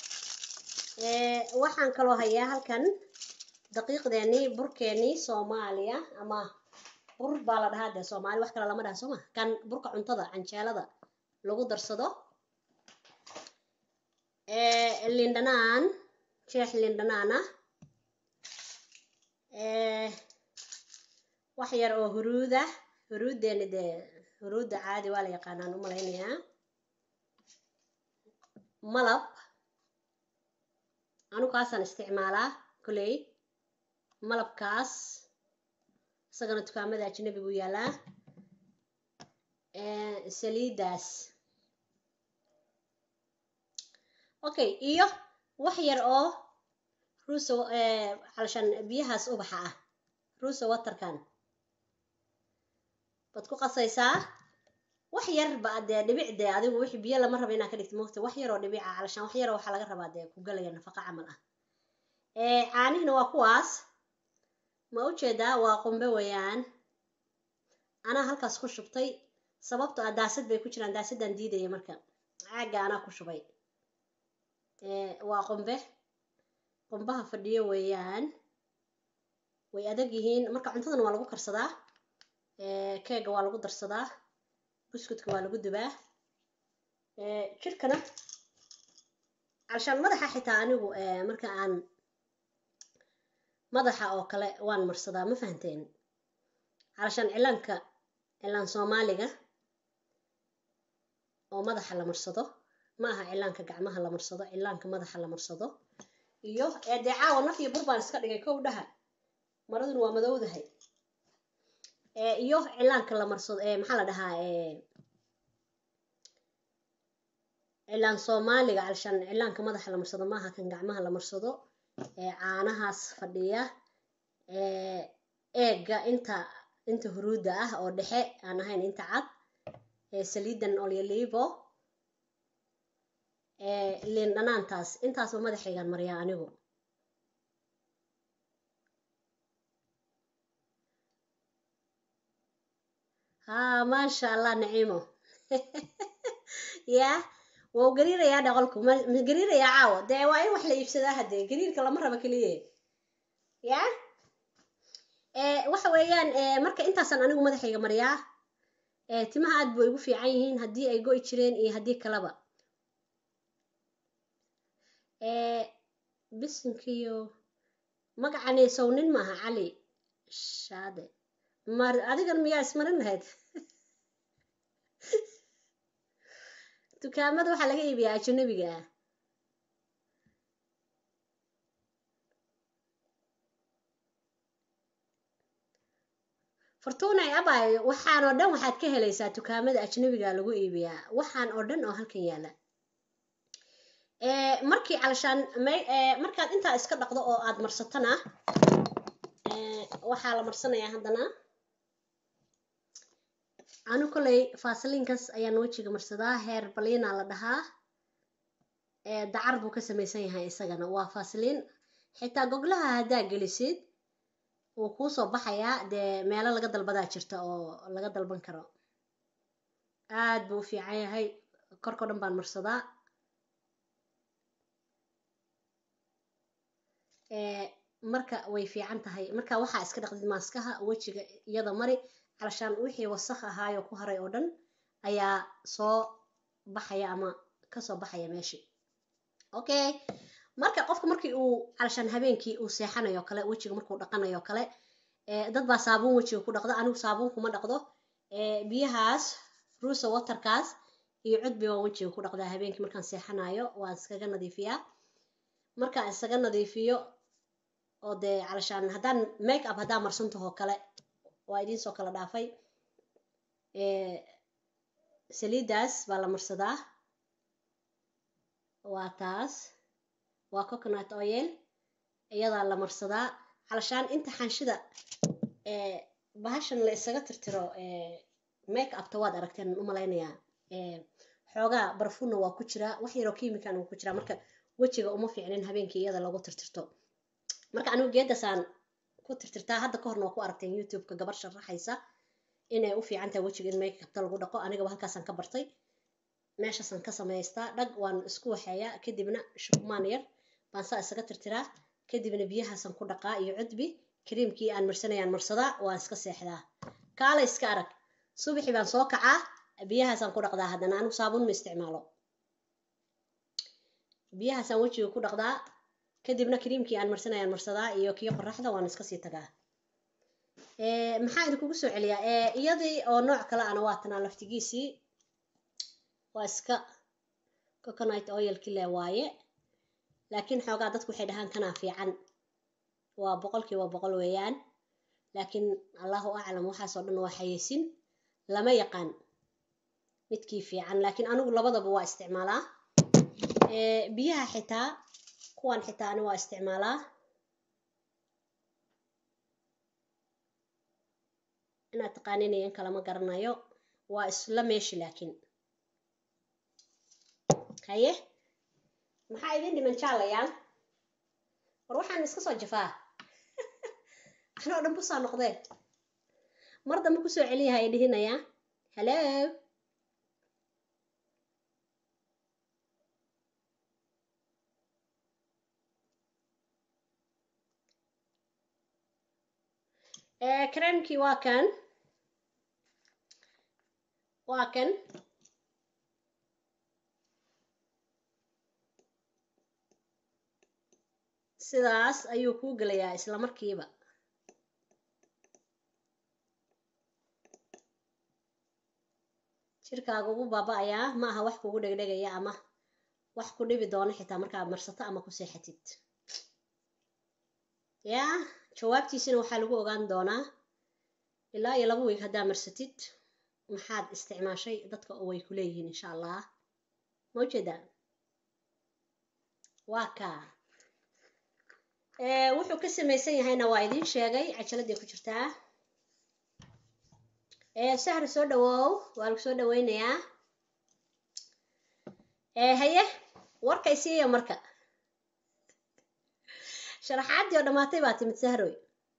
S1: waxaan kaloo hayaa halkan daqiiqdeenii burkeenii soomaaliya ama bur baa la dhahaa dee soomaali wax kale lama dhaha sooma kan burka cuntada canjeelada lagu darsado lindhanaan jeex lindhanaan ah wax yar oo huruuda huruudeeni dee huruudda caadi waa la yaqaanaan u malaynayaa malab anu kaasaan isticmaalaa koley malabkaas isagana dukaamada ajnabi buu yaalaa saliidaas okay iyo wax yar oo ruusa calshan biyahaas ubaxa ah ruusa waterkan baad ku qasaysaa wax yar ba dee dhibic dee adigu wixii biyo lama raba inaa ka dhigto moogta wax yaroo dhibica calashaan wax yaroo waxaa laga rabaa dee ku galaya nafaqa camal ah caanihina waa kuwaas ma ujeedaa waa qumbe weeyaan anaa halkaas ku shubtay sababto ah daasad bay ku jiraan daasadaan diidaya marka caagga anaa ku shubay waa qumbe qumbaha fadhiyo weeyaan way adag yihiin marka cuntadana waa lagu karsadaa keega waa lagu darsadaa buskutka waa lagu dubaa jirkana calshaan madaxa xitaa anigu marka aan madaxa oo kale waan marsadaa ma fahanteen calshaan cilaanka cilaan soomaaliga oo madaxa la marsado ma aha cilaanka gacmaha la marsado cilaanka madaxa la marsado iyo dee caawa naf iyo bur baan iska dhigay kow dhaha maraduna waa madowdahay iyo cilaanka la marsado maxaa la dhahaa cilaan soomaaliga calshaan cilaanka madaxa la marsado maaha kan gacmaha la marsado caanahaas fadhiya eega inta inta huruudda ah oo dhexe aan ahayn inta cad saliidan olyolivo liin dhanaantaas intaasba madaxaygaan mariyaa anigu haa maasha allah naciimo ya wau gariirayaa dhaqolku ma gariirayaa caawo dee waa in wax la iibsadaa haddee gariirka lama rabo keliye ya waxa weeyaan marka intaasaan anigu madaxayga mariyaa timaha aad bay igu fiican yihiin haddii ay go'i jireen iyo haddii kaleba bisinkiyo magacani sow nin maaha cali shaade mar adigan miyaa ismarin lahayd dukaamada waxaa laga iibiyaa ajanabiga ah fortunay abay waxaan oo dhan waxaad ka helaysaa dukaamada ajnabiga lagu iibiyaa waxaan oo dhan oo halkan yaala markii calashaan markaad intaa iska dhaqdo oo aad marsatana waxaa la marsanayaa haddana anu koley faasiliinkas ayaan wejiga marsadaa heer baliina la dhahaa dacar buu ka samaysan yahay isagana waa faasiliin xitaa goglaha haddaa gelisid wuu kuusoo baxayaa dee meelo laga dalbadaa jirta oo laga dalban karo aad buu u fiican yahay korkao dhan baan marsadaa marka way fiican tahay marka waxaa iska dhaqdid maaskaha wejiga iyada mari calashaan wixii wasakh ahaayo ku haray oo dhan ayaa soo baxaya ama kasoo baxaya meeshii okay marka qofka markii uu calashaan habeenkii uu seexanayo kale wejiga markuu dhaqanayo kale dad baa saabuun wejiga ku dhaqdo anigu saabuun kuma dhaqdo biyahaas ruusa waterkaas iyo cudbi waan wejiga ku dhaqdaa habeenkii markaan seexanayo waan iskaga nadiifiyaa markaan isaga nadiifiyo oo dee calashaan haddaan make up haddaan marsantahoo kale waa idiinsoo kala dhaafay saliidaas baa la marsadaa waa taas waa coconut oil iyadaa la marsadaa calashaan inta xanshida bahashan la isaga tirtiro make upta waad aragteen u malaynayaa xoogaa barfunna waa ku jiraa wax yaroo kiimikan uu ku jiraa marka wejiga uma fiicnin habeenkii iyada lagu tirtirto marka anigu geedasaan ku tirtirtaa hadda ka horna waa ku aragteen youtube-ka gabar sharaxaysa inay u fiican tahay wejiga in make upta lagu dhaqo anigaba halkaasaan ka bartay meeshaasaan ka samaystaa dhag waan isku waxeeyaa kadibna shukmaan yar baan saa isaga tirtiraa kadibna biyahaasaan ku dhaqaa iyo cudbi kariimkii aan marsanayaan marsadaa waan iska seexdaa kaala iska arag subaxii baan soo kacaa biyahaasaan ku dhaqdaa haddana anigu saabuun ma isticmaalo biyahaasaan wejiga ku dhaqdaa kadibna kariimkii aan marsanayaan marsadaa iyo kii qoraxda waan iska sii tagaa maxaa idinkugu soo celiyaa iyadii oo nooc kale ana waa tanaa laftigiisii waa iska coconut oilkii le waaye laakiin xoogaa dadku waxay dhahaan kanaa fiican waa boqolkiiba boqol weeyaan laakiin allahu aclam waxaasoo dhan waa xayeysin lama yaqaan midkii fiican laakiin anigu labadaba waa isticmaalaa biyaha xitaa kuwan xitaa ani waa isticmaalaa inaad taqaaninayan kalama garanayo waa isla meeshi laakiin haye maxaa idin dhiman jaalayaal war waxaan iska soo jafaa anoo dhan busaa noqdee mar dambe kusoo celiyaha ay dhihinayaa hallo kareemkii waa kan waa kan sidaas ayuu kuu gelayaa isla markiiba jirkaaga ugu baaba-ayaa ma aha wax kugu dhegdhegaya ama wax ku dhibi doono xitaa markaad marsato ama ku seexatid yaa jawaabtiisina waxaa lagu ogaan doonaa ilaa iyo laba weeg haddaa marsatid maxaad isticmaashay dadka oo way ku leeyihiin insha allah ma ujeeda waa kaa wuxuu ka samaysan yahayna waa idiin sheegay cajaladii ku jirtaa sahri soo dhawow waa lagu soo dhaweynayaa haye warkay siiya marka sharaxaaddii oo dhammaatay baa timid sahroy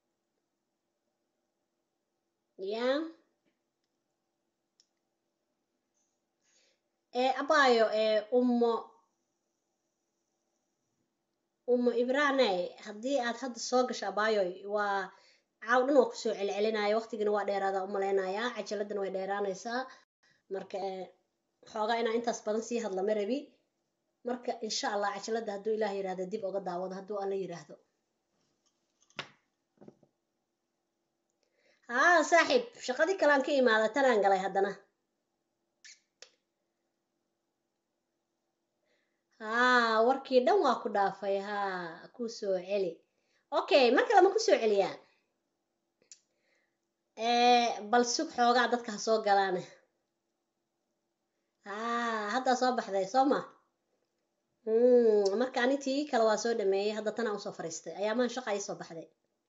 S1: ya ee abaayo ee ummo ummo ibraaney haddii aad hadda soo gasho abaayoy waa caaw dhan waa kusoo celcelinaya waqtigina waa dheeraada umalaynayaa cajaladana way dheeraanaysaa marka xoogaa inaa intaas badan sii hadla ma rabi marka insha allah cajaladda hadduu ilaah yidhahdo dib uga daawado hadduu alla yidhaahdo haa saaxiib shaqadii kalean ka imaada tanaan galay haddana haa warkii dhan waa ku dhaafay haa ku soo celi okay mar kale ma ku soo celiyaa bal sug xoogaa dadka ha soo galaane haa haddaa soo baxday soo ma marka anitii kale waa soo dhameeyey hadda tanaa usoo fariistay ayaamahan shaqa ii soo baxday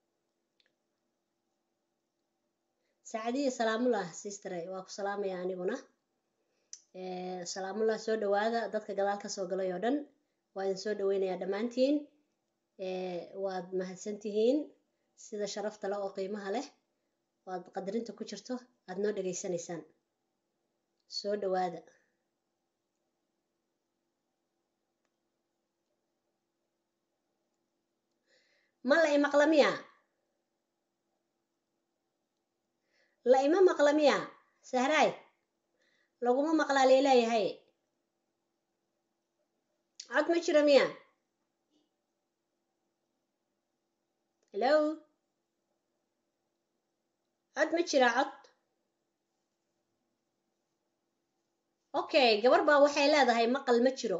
S1: saacadiya salaamullah sistere waa ku salaamaya aniguna salaamullah soo dhawaada dadka gadaal ka soo galay oo dhan waa idin soo dhaweynayaa dhammaantiin waad mahadsantihiin sida sharafta leh oo qiimaha leh waad qadarinta ku jirto aada noo dhegaysanaysaan soo dhawaada ma la imaqla miya la ima maqla miya sahraay laguma maqlaa leeleeyahay cod ma jiro miya hello cod ma jira cod okay gabar baa waxay leedahay maqal ma jiro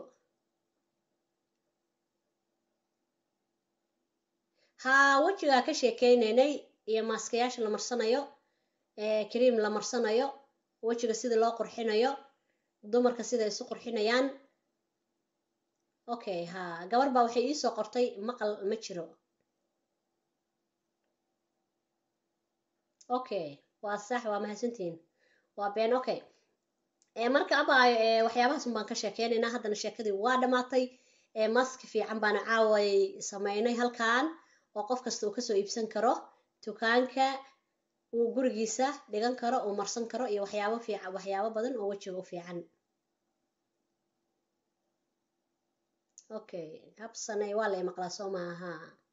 S1: haa wejigaa ka sheekeynaynay iyo maaskayaasha la marsanayo kariim la marsanayo wejiga sida loo qurxinayo dumarka sida isu qurxinayaan okay haa gabar baa waxay iisoo qortay maqal ma jiro okay waa sax waa mahadsantihiin waa been okay marka abaayo waxyaabahaas un baan ka sheekeynaynaa haddana sheekadii waa dhammaatay maski fiican baana caaway sameynay halkan oo qof kasta uu kasoo iibsan karo dukaanka uu gurigiisa dhigan karo uu marsan karo iyo waxyaabo fiican waxyaabo badan oo wejiga u fiican okay habsanay waa la imaqlaa soo maaha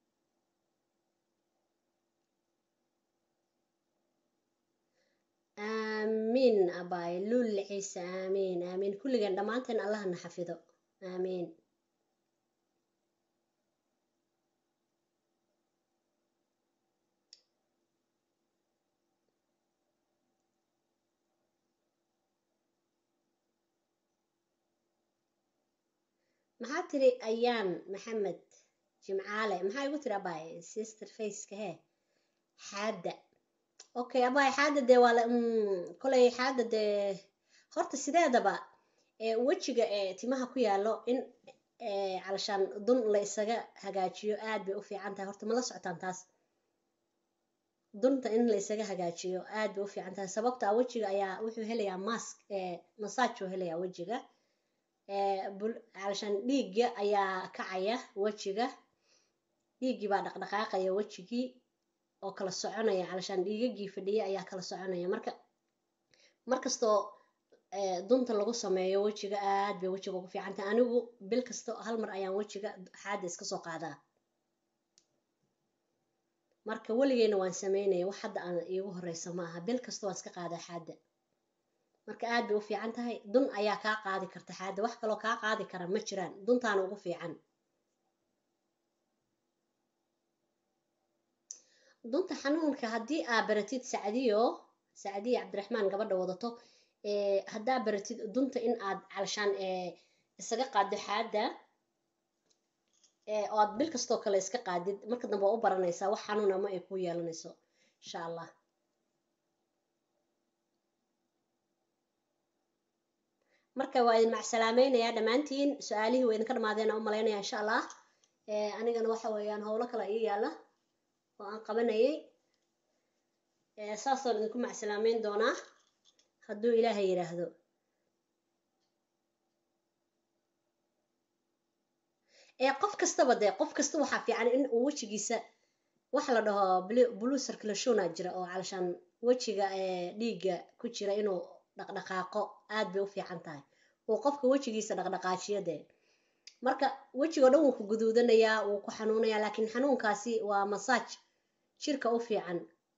S1: aamiin abaay luul ciise aamiin aamiin kulligeen dhammaanteen allahna xafido aamiin maxaa tiri ayaan maxamed jimcaale maxaa igu tiri abaay sister faceka he xaadda okay abaay xaadda dee waa la kolay xaadda dee horta sideedaba wejiga timaha ku yaalo in calashaan dun la isaga hagaajiyo aad bay u fiican tahay horta ma la socotaan taas dunta in la isaga hagaajiyo aad bay u fiican tahay sababta a wejiga ayaa wuxuu helayaa mask massage uu helayaa wejiga calashaan dhiigga ayaa kacaya wejiga dhiiggii baa dhaqdhaqaaqaya wejigii oo kala soconaya calashaan dhiigagii fadhiya ayaa kala soconaya marka markastoo dunta lagu sameeyo wejiga aad bay wejiga ugu fiican tahay anigu bil kasta hal mar ayaan wejiga xaada iska soo qaadaa marka weligeyna waan sameynaya wax hadda aan iigu horeysa ma aha bil kasta waan iska qaadaa xaada marka aad bay u fiican tahay dun ayaa kaa qaadi karta xaada wax kaloo kaa qaadi kara ma jiraan duntaana ugu fiican dunta xanuunka haddii aa baratid sacdiyo sacdiya cabdiraxmaan gabadha wadato haddaa baratid dunta in aad calashaan isaga qaaddo xaada oo aad bil kastoo kale iska qaadid marka dambe waa u baranaysaa wax xanuun ama ay ku yeelanayso insha allah marka waa idin macsalaameynaya dhammaantiin su-aalihii waa idinka dhamaadeena u malaynaya insha allah anigana waxa weeyaan howlo kale ii yaala oo aan qabanayay saasaan idinku macsalaameyn doonaa hadduu ilaahay yidhaahdo ee qof kastaba dee qof kasta waxaa fiican in uu wejigiisa waxa la dhaho blue circulationa jira oo calashaan wejiga dhiigga ku jira inuu dhaqdhaqaaqo aad bay u fiican tahay uu qofka wejigiisa dhaqdhaqaajiyo dee marka wejigoo dhan wuu ku guduudanayaa wuu ku xanuunayaa laakiin xanuunkaasi waa masaaj jirka u fiican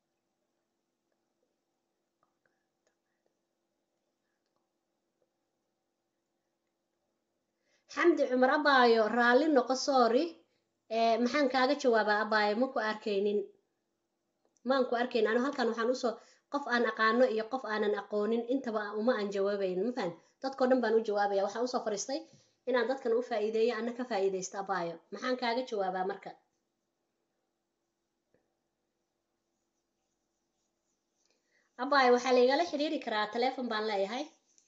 S1: xamdi cumar abaayo raalli noqo soori maxaan kaaga jawaabaa abaayo ma ku arkaynin maan ku arkayn anu halkan waxaan usoo qof aan aqaano iyo qof aanan aqoonin intaba uma aan jawaabayn ma fahan dadkao dhan baan u jawaabaya waxaan usoo fariistay inaan dadkan u faa'iideeyo ana ka faa'iidaysto abaayo maxaan kaaga jawaabaa marka abaayo waxaa laigala xiriiri karaa taleefon baan leeyahay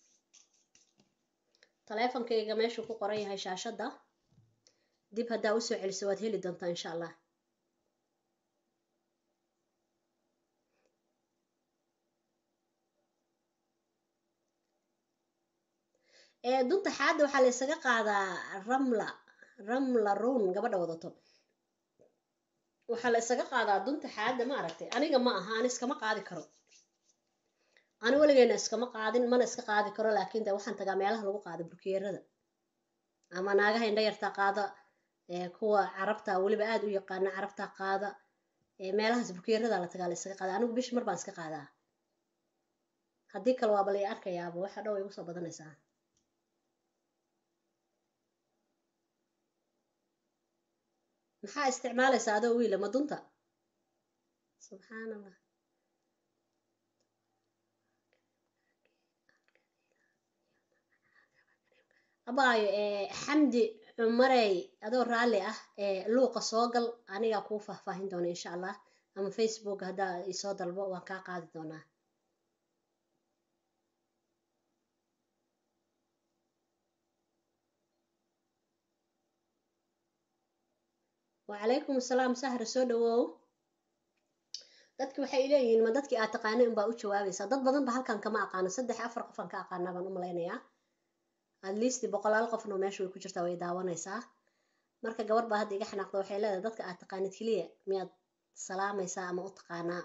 S1: taleefonkayga meeshuu ku qoran yahay shaashadda dib haddaa usoo celiso waad heli doontaa insha allah dunta xaadda waxaa la isaga qaadaa ramla ramla run gabadha wadato waxaa la isaga qaadaa dunta xaadda ma aragtay aniga ma aha ani iskama qaadi karo ani weligeena iskama qaadin mana iska qaadi karo laakiin de waxaan tagaa meelaha lagu qaado burkeerada ama naagaha indha yartaa qaada kuwa carabta weliba aad u yaqaana carabta qaada meelahaas burkeerada la tagaa la isaga qaada anigu bish mar baan iska qaadaa haddii kale waaba la arkayaaba waxa dhow ay igu soo badanaysaa maxaa isticmaalaysaa adoo wiila madunta subxaan allah abaayo xamdi cumarey adoo raalli ah luuqa soo gal anigaa kuu faahfaahin doona insha allah ama facebook haddaa isoo dalbo waan kaa qaadi doonaa wacalaykum asalaam sahra soo dhawow dadki waxay leeyihiin ma dadkii aad taqaanay unbaa u jawaabaysaa dad badan ba halkan kama aqaano saddex afar qofaan ka aqaanaa baan u malaynayaa at least boqolaal qofno meesha way ku jirtaa way daawanaysaa marka gabar baa hadda iga xanaaqda waxay leedahay dadka aad taqaanid keliya miyaad salaamaysaa ama u taqaanaa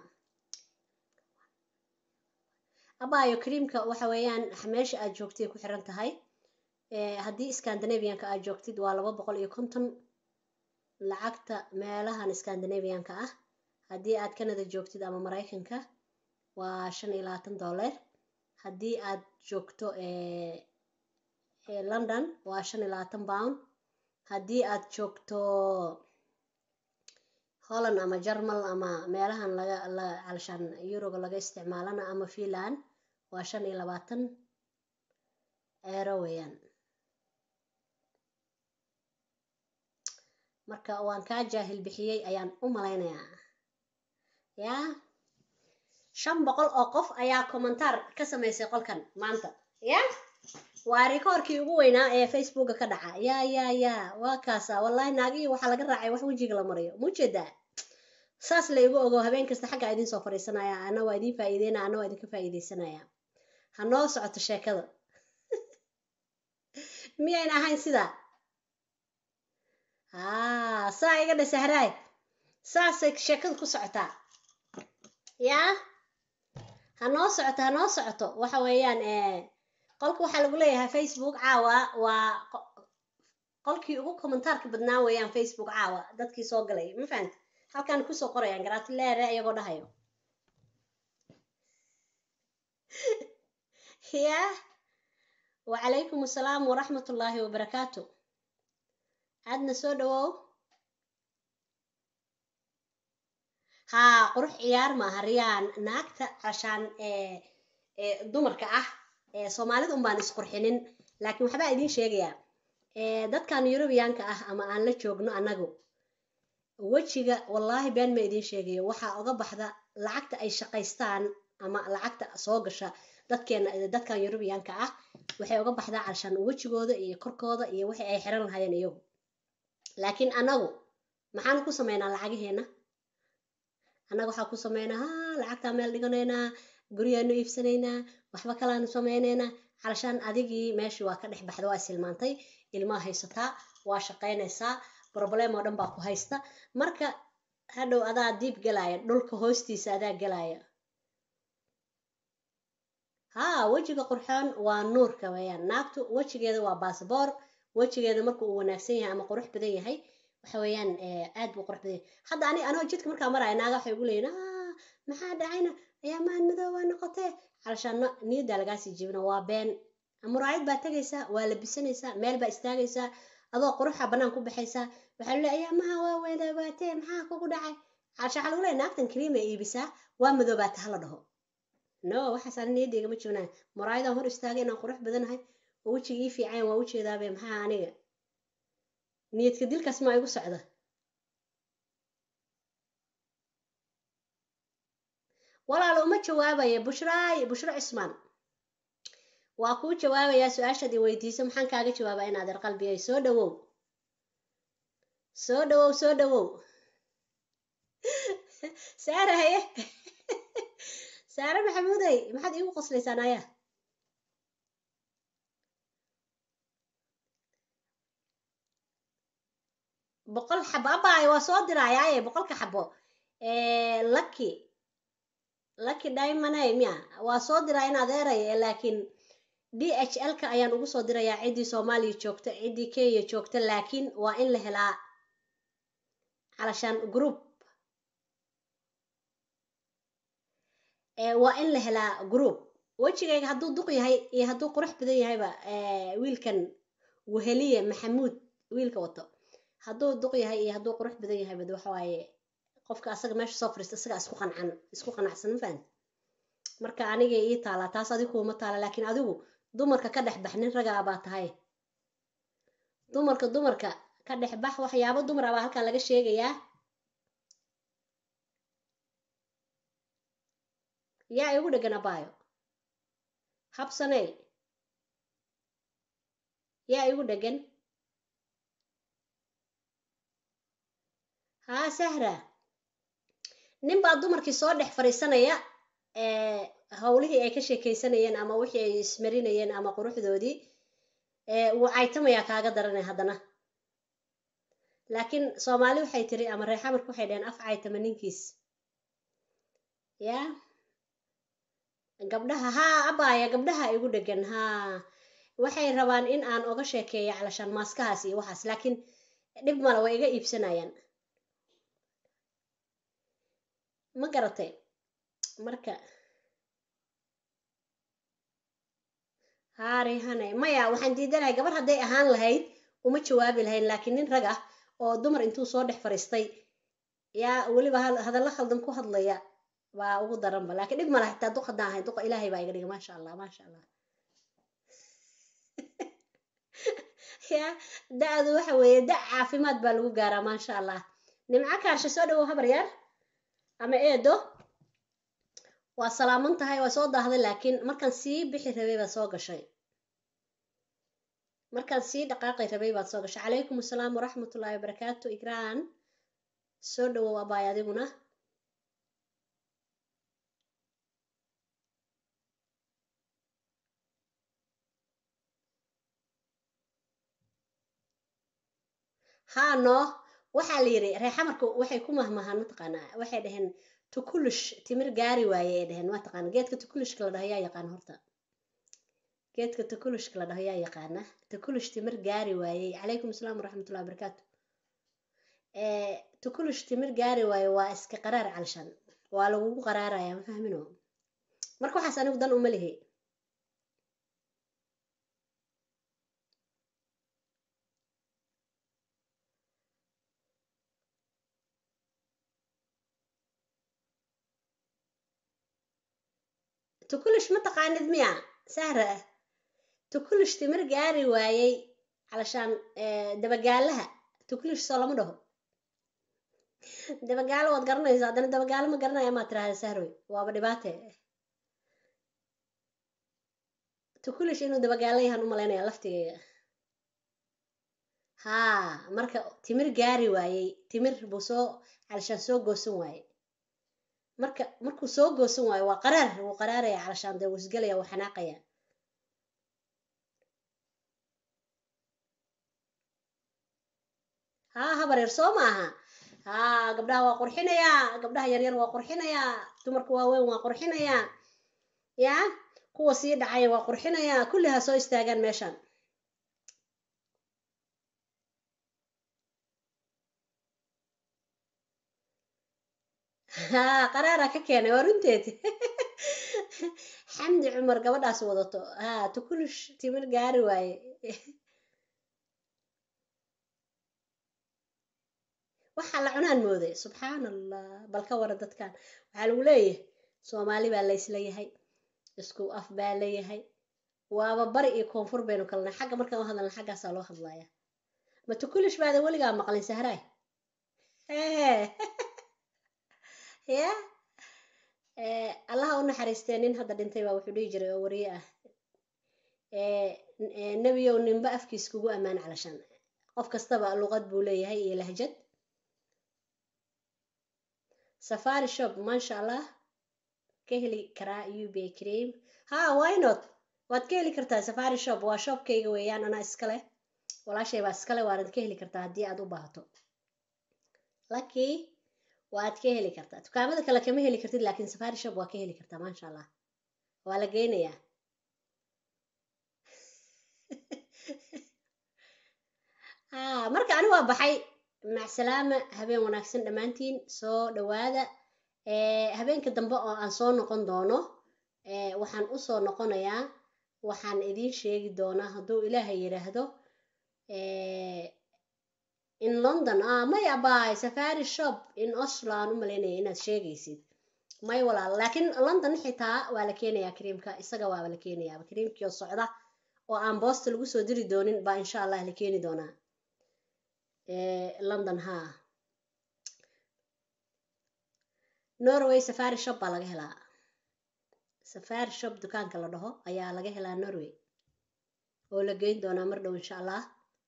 S1: abaayo creamka waxa weeyaan meesha aad joogtay ku xiran tahay haddii scandinavianka aad joogtid waa laba boqol iyo konton lacagta meelahan scandinavianka ah haddii aad canada joogtid ama maraykanka waa shan iyo labaatan dollar haddii aad joogto london waa shan iyo labaatan pound haddii aad joogto holland ama jarmal ama meelahan laga la calshaan yuroga laga isticmaalana ama finland waa shan iyo labaatan eero weeyaan marka waan kaa jaahil bixiyey ayaan u malaynayaa yaa shan boqol oo qof ayaa commentaar ka samaysay qolkan maanta ya waa rikoorkii ugu weynaa ee facebooka ka dhaca yaa yaa yaa waa kaasa wallahi naagihii waxaa laga raacay wax wejiga la mariyo muujeedaa saas la igu ogo habeen kasta xaggaa idiin soo fadhiisanaya ana waa idiin faa'iideynaya ana waa idinka faa'iideysanaya ha noo socoto sheekada miyayna ahayn sidaa haa saa iga dhe sahraay saasay sheekadu ku socotaa yaa ha noo socoto ha noo socoto waxa weeyaan qolka waxaa lagu leeyahay facebook caawa waa qolkii ugu commentaarka badnaa weeyaan facebook caawa dadkii soo galay ma fahamti halkaan kusoo qorayaan gratileere iyagoo dhahayo ya wacalaykum asalaam waraxmat ullaahi wabarakaatu aadna soo dhawow haa qurux ciyaar maaha riyaan naagta cashaan ee dumarka ah soomaalida un baan isqurxinin laakiin waxbaa idiin sheegayaa dadkan yurubiyaanka ah ama aan la joogno annagu wejiga wallaahi been ma idiin sheegayo waxaa oga baxda lacagta ay shaqaystaan ama lacagta soo gasha dadkeena dadkan yurubiyaanka ah waxay oga baxdaa calshaan wejigooda iyo korkooda iyo wixii ay xiran lahaayeen iyagu laakiin annagu maxaanu ku sameynaa lacagiheena annaga waxaa ku sameynaa ha lacagtaa meel dhiganaynaa guryaanu iibsanaynaa waxba kalaanu samaynaynaa calashaan adigii meeshii waa ka dhex baxda waa isilmaantay ilmaa haysataa waa shaqaynaysaa problem oo dhan baa ku haysta marka hadhow adaa diib galaya dhulka hoostiisa adaa galaya haa wejiga qurxoon waa nuurka weeyaan naagtu wejigeeda waa baasboor wejigeeda marka uu wanaagsan yahay ama qurux badan yahay waxa weeyaan aad buu qurux badan yahay hadda ani anoo jidka markaa maraya naaga waxay ugu leeyihin aa maxaa dhacayna ayaa maan madoobaa noqotee calashaana niyaddaa lagaasii jibina waa been muraayad baa tegaysaa waa labisanaysaa meel baa istaagaysaa adoo quruxa bannaan ku baxaysaa waxaa lu leey ayaa maha waa weedaabaatee maxaa kugu dhacay calasha waxaa lagu leeya naagtan kariima iibisaa waa madoobaata hala dhaho no waxaas ani niyaddayga ma jibnaa muraayadaan hor istaagay inaan qurux badanahay oo wejiga ii fiican waa ujeedaabe maxaa aniga niyadka dilkaas maa igu socda walaalo uma jawaabaya bushraay bushro cismaan waa kuu jawaabayaa su-aashaad i weydiiso maxaan kaaga jawaabaa in adeer qalbiyay soo dhawow soo dhawow soo dhawow saare haye saare maxamuudey maxaad iigu qoslaysaan ayaa boqol xabo abaayo waa soo dirayaaye boqolka xabo lucky lucky diamonay miya waa soo diraa in adeeraya laakiin d h l ka ayaan ugu soo dirayaa ciddii soomaaliya joogta ciddii kenya joogta laakiin waa in la helaa calashaan group waa in la helaa group wejigayga hadduu duq yahay iyo hadduu qurux badan yahayba wiilkan weheliye maxamuud wiilka wato hadduu duq yahay iyo hadduu qurux badan yahayba waxa waaye qofka asaga meesha soo fariista isaga isku qancan isku qanacsan ma fahamti marka aniga ii taalaa taas adigu kuma taala laakiin adigu dumarka ka dhex bax nin ragaa baa tahay dumarka dumarka ka dhex bax waxyaabo dumar abaa halkan laga sheegayaa yaa igu dhegan abaayo habsaney yaa igu dhegan haa sahra nin baa dumarkii soo dhex fadhiisanaya howlihii ay ka sheekaysanayeen ama wixii ay ismarinayeen ama quruxdoodii wuu caytamayaa kaaga daranay haddana laakiin soomaali waxay tiri ama reexamarka waxay dhaheen af caytama ninkiis yaa gabdhaha haa abaaya gabdhaha igu dhegan haa waxay rabaan in aan oga sheekeeyo calashaan maaskahaas iyo waxaas laakiin dhib male way iga iibsanayaan ma garatay marka haarihane maya waxaan diidanahay gabar hadday ahaan lahayd uma jawaabi lahayn laakiin nin rag ah oo dumar intuu soo dhex fadhiistay yaa weliba hadallo khaldan ku hadlaya baa ugu daranba laakiin dhib mala xitaa duq haddaan ahay duqa ilaahay baa iga dhiga maasha allah maasha allah ya da-du waxa weeye da caafimaad baa lagu gaaraa maasha allah nimco kaarshe soo dhawow habar yar ama eedo waa salaaman tahay waa soo daahday laakiin markaan sii bixi rabay baad soo gashay markaan sii dhaqaaqi rabay baad soo gashay calaykum asalaam waraxmatullaahi wabarakaatu igraan soo dhawow abaay adiguna haa noo waxaa la yidhi reexamarku waxay ku mahmahaan mataqaanaa waxay dhaheen tukulush timir gaari waaye ay dhaheen mataqaana geedka tukulushka la dhaho yaa yaqaana horta geedka tukulushka la dhaho yaa yaqaana tukulush timir gaari waayey calaykum asalaam waraxmatullahi wabarakaatu tukulush timir gaari waaye waa iska qaraar calshan waa lagugu qaraaraya ma fahmino marka waxaas anigu dan uma lihi tukulush ma taqaanid miya sahra ah tukulush timir gaari waayey calashaan dabagaalaha tukulush soo lama dhaho dabagaalo waad garanaysaa haddana dabagaalo ma garanaya maa tirahda sahroy waaba dhibaate tukulush inuu dabagaalo yahaan u malaynaya laftigeyga haa marka timir gaari waayey timir buu soo calashaan soo goosan waaye marka markuu soo goosan waayo waa qaraar wuu qaraaraya calashaan dee wuu isgelaya wuu xanaaqaya haa habareer soo maaha haa gabdhaha waa qurxinayaa gabdhaha yaryar waa qurxinayaa dumarka waaweyn waa qurxinayaa ya kuwa sii dhacaya waa qurxinayaa kulli ha soo istaagaan meeshan haa qaraara ka keenay waa runteed xamdi cumar gabadhaas wadato haa tukulush timir gaari waaye waxaa la cunaan mooday subxaan allah bal ka wara dadkan waxaa lagu leeyahay soomaali baa laysla yahay isku af baa layahay waaba bari iyo koonfur baynu kalnay xagga markaan u hadalna xaggaasaa loo hadlayaa ma tukulish baada weligaa maqlin sahraay ya allaha u naxariistee nin hadda dhintay baa wuxuu dhihi jiray oo wariye ah nebiyow ninba afkiis kugu ammaan calashan qof kastaba luqad buu leeyahay iyo lahjad safari shop maasha allah ka heli karaa ub cream ha why not waad ka heli kartaa safari shop waa shopkayga weeyaan anaa iskale walaashay baa iskale waanad ka heli kartaa haddii aad u baahato lucky waad ka heli kartaa dukaamada kale kama heli kartid laakiin safari shop waa ka heli kartaa maasha allah waa la geynayaa marka ani waa baxay macsalaama habeen wanaagsan dhammaantiin soo dhawaada habeenka dambe oo aan soo noqon doono waxaan usoo noqonayaa waxaan idiin sheegi doonaa hadduu ilaahay yidhaahdo in london ah may abaay safari shop in oslo aan u malaynaya inaad sheegaysid may walaal laakiin london xitaa waa la keenayaa kariimka isaga waaba la keenayaa kariimkii oo socda oo aan boosta lagu soo diri doonin baa insha allah la keeni doonaa london ha norway safari shop baa laga helaa safari shop dukaanka la dhaho ayaa laga helaa norway oo la geyn doonaa mar dhow insha allah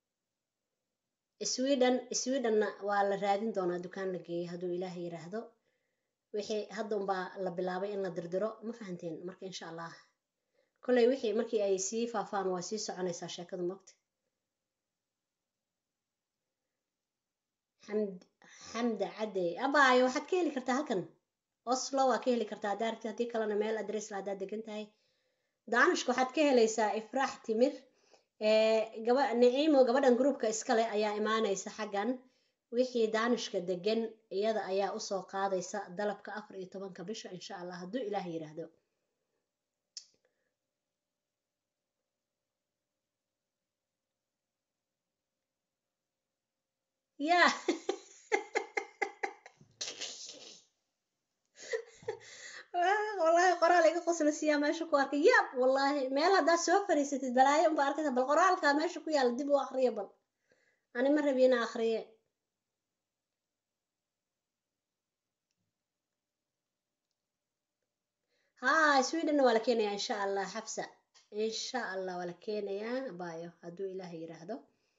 S1: sweden swedenna waa la raadin doonaa dukaan la geeyay hadduu ilaaha yiraahdo wixii hadda unbaa la bilaabay in la dirdiro ma fahanteen marka insha allah kolley wixii markii ay sii faafaan waa sii soconaysaa sheekadu mogta xamd xamda cadey abaayo waxaad ka heli kartaa halkan oslo waa ka heli kartaa haddaa aragtid haddii kalena meel adressla haddaad degan tahay daanishka waxaad ka helaysaa ifraax timir gaba naciimo gabadhan groupka iskale ayaa imaanaysa xaggan wixii daanishka degan iyada ayaa usoo qaadaysa dalabka afar iyo tobanka bisha insha allah hadduu ilaah yiraahdo ya wallahi qoraal iga qoslasiyaa meesha ku arkay yab wallahi meel haddaad soo fariisatid balaayo unba arkaysa bal qoraalkaa meesha ku yaala dib u akriya bal ani ma rabi ina akriye ha swedenna waa la keenayaa insha allah xabsa insha allah waa la keenayaa bayo hadduu ilaaha yiraahdo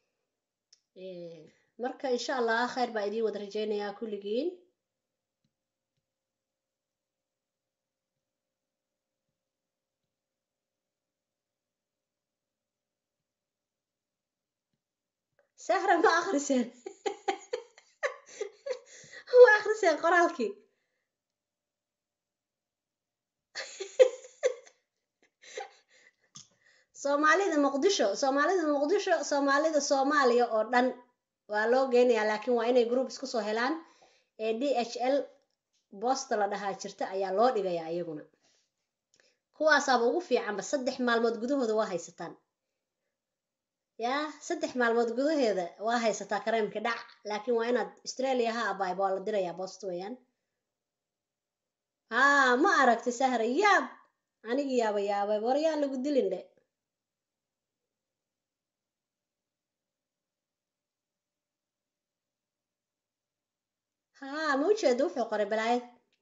S1: marka insha allah khayr baa idiin wada rajeynayaa kulligiin sahra ma akriseen ma akriseen qoraalkii soomaalida muqdisho soomaalida muqdisho soomaalida soomaaliya oo dhan waa loo geynayaa laakiin waa inay group isku soo helaan ee d h l boosta la dhahaa jirta ayaa loo dhigayaa iyaguna kuwaasaaba ugu fiicanba saddex maalmood gudahooda waa haysataan yaa saddex maalmood gudaheeda waa haysataa kareemka dhac laakiin waa inaad australia ha abaayba waa la dirayaa boost weeyaan haa ma aragti sahra yaab anigi yaaba yaabay waryaan lagu dilin dhe haa ma ujeeda wuxuu qoray balaayad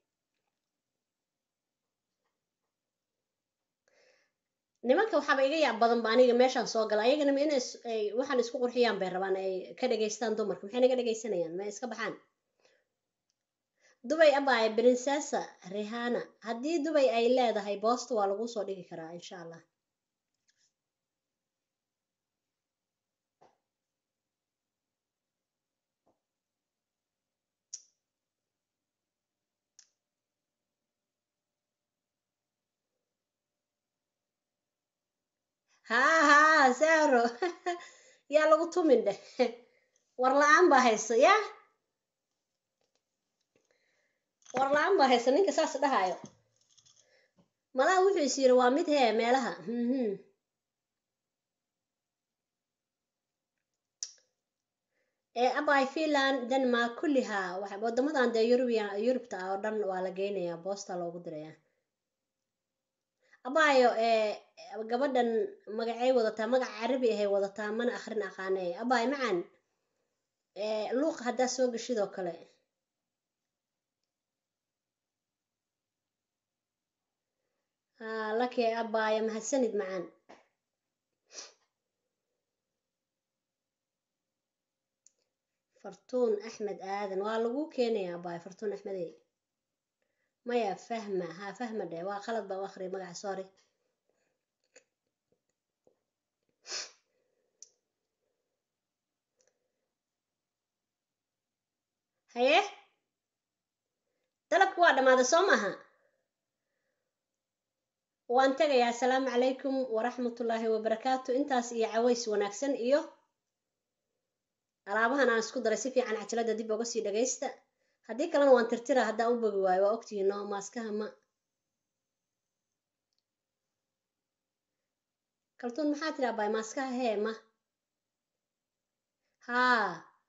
S1: nimanka waxaaba iga yaab badan ba aniga meeshaan soo gala ayagana ma inay waxaan isku qurxiyaan bay rabaan ay ka dhegaystaan dumarka maxay naga dhegaysanayaan ma iska baxaan dubay abaaye princessa rihana haddii dubay ay leedahay boosta waa lagu soo dhigi karaa insha allah haa haa saaro yaa lagu tumin dheh war la-aan baa hayso yaa war la-aan baa hayso ninka saas dhahayo malaha wuxuu is yiri waa mid hee meelaha mhm ee abay finland denmark kullihaa waxa wadamadan dee yurubiya yurubta ah oo dhan waa la geynayaa boosta loogu dirayaa abayo ee gabadhan magacay wadataa magac carabi ahay wadataa mana akhrin aqaane abay macan ee luuq haddaa soo geshidoo kale haa laki abaya mahadsanid macaan fartuun axmed aadan waa lagu keenayaa abay fartuun axmedey maya fahma haa fahma dheh waa qalad baa u akhriya magaca sorry haye dalabki waa dhammaaday soo maaha waan tegayaa asalaamu calaykum waraxmatullaahi wabarakaatu intaas iyo caways wanaagsan iyo alaabahan aan isku daray si fiican cajalada dib oga sii dhagaysta haddii kalena waan tirtira haddaan u bogi waayo waa ogtihiin no maaskaha ma kaltuun maxaa tiri abay maaskaha hee ma haa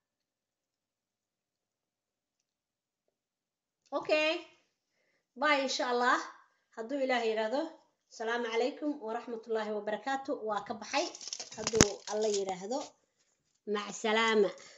S1: okay bye insha allah hadduu ilaah yidhaahdo asalaamu calaykum waraxmatullaahi wabarakaatu waa ka baxay hadduu alla yidhaahdo mac salaama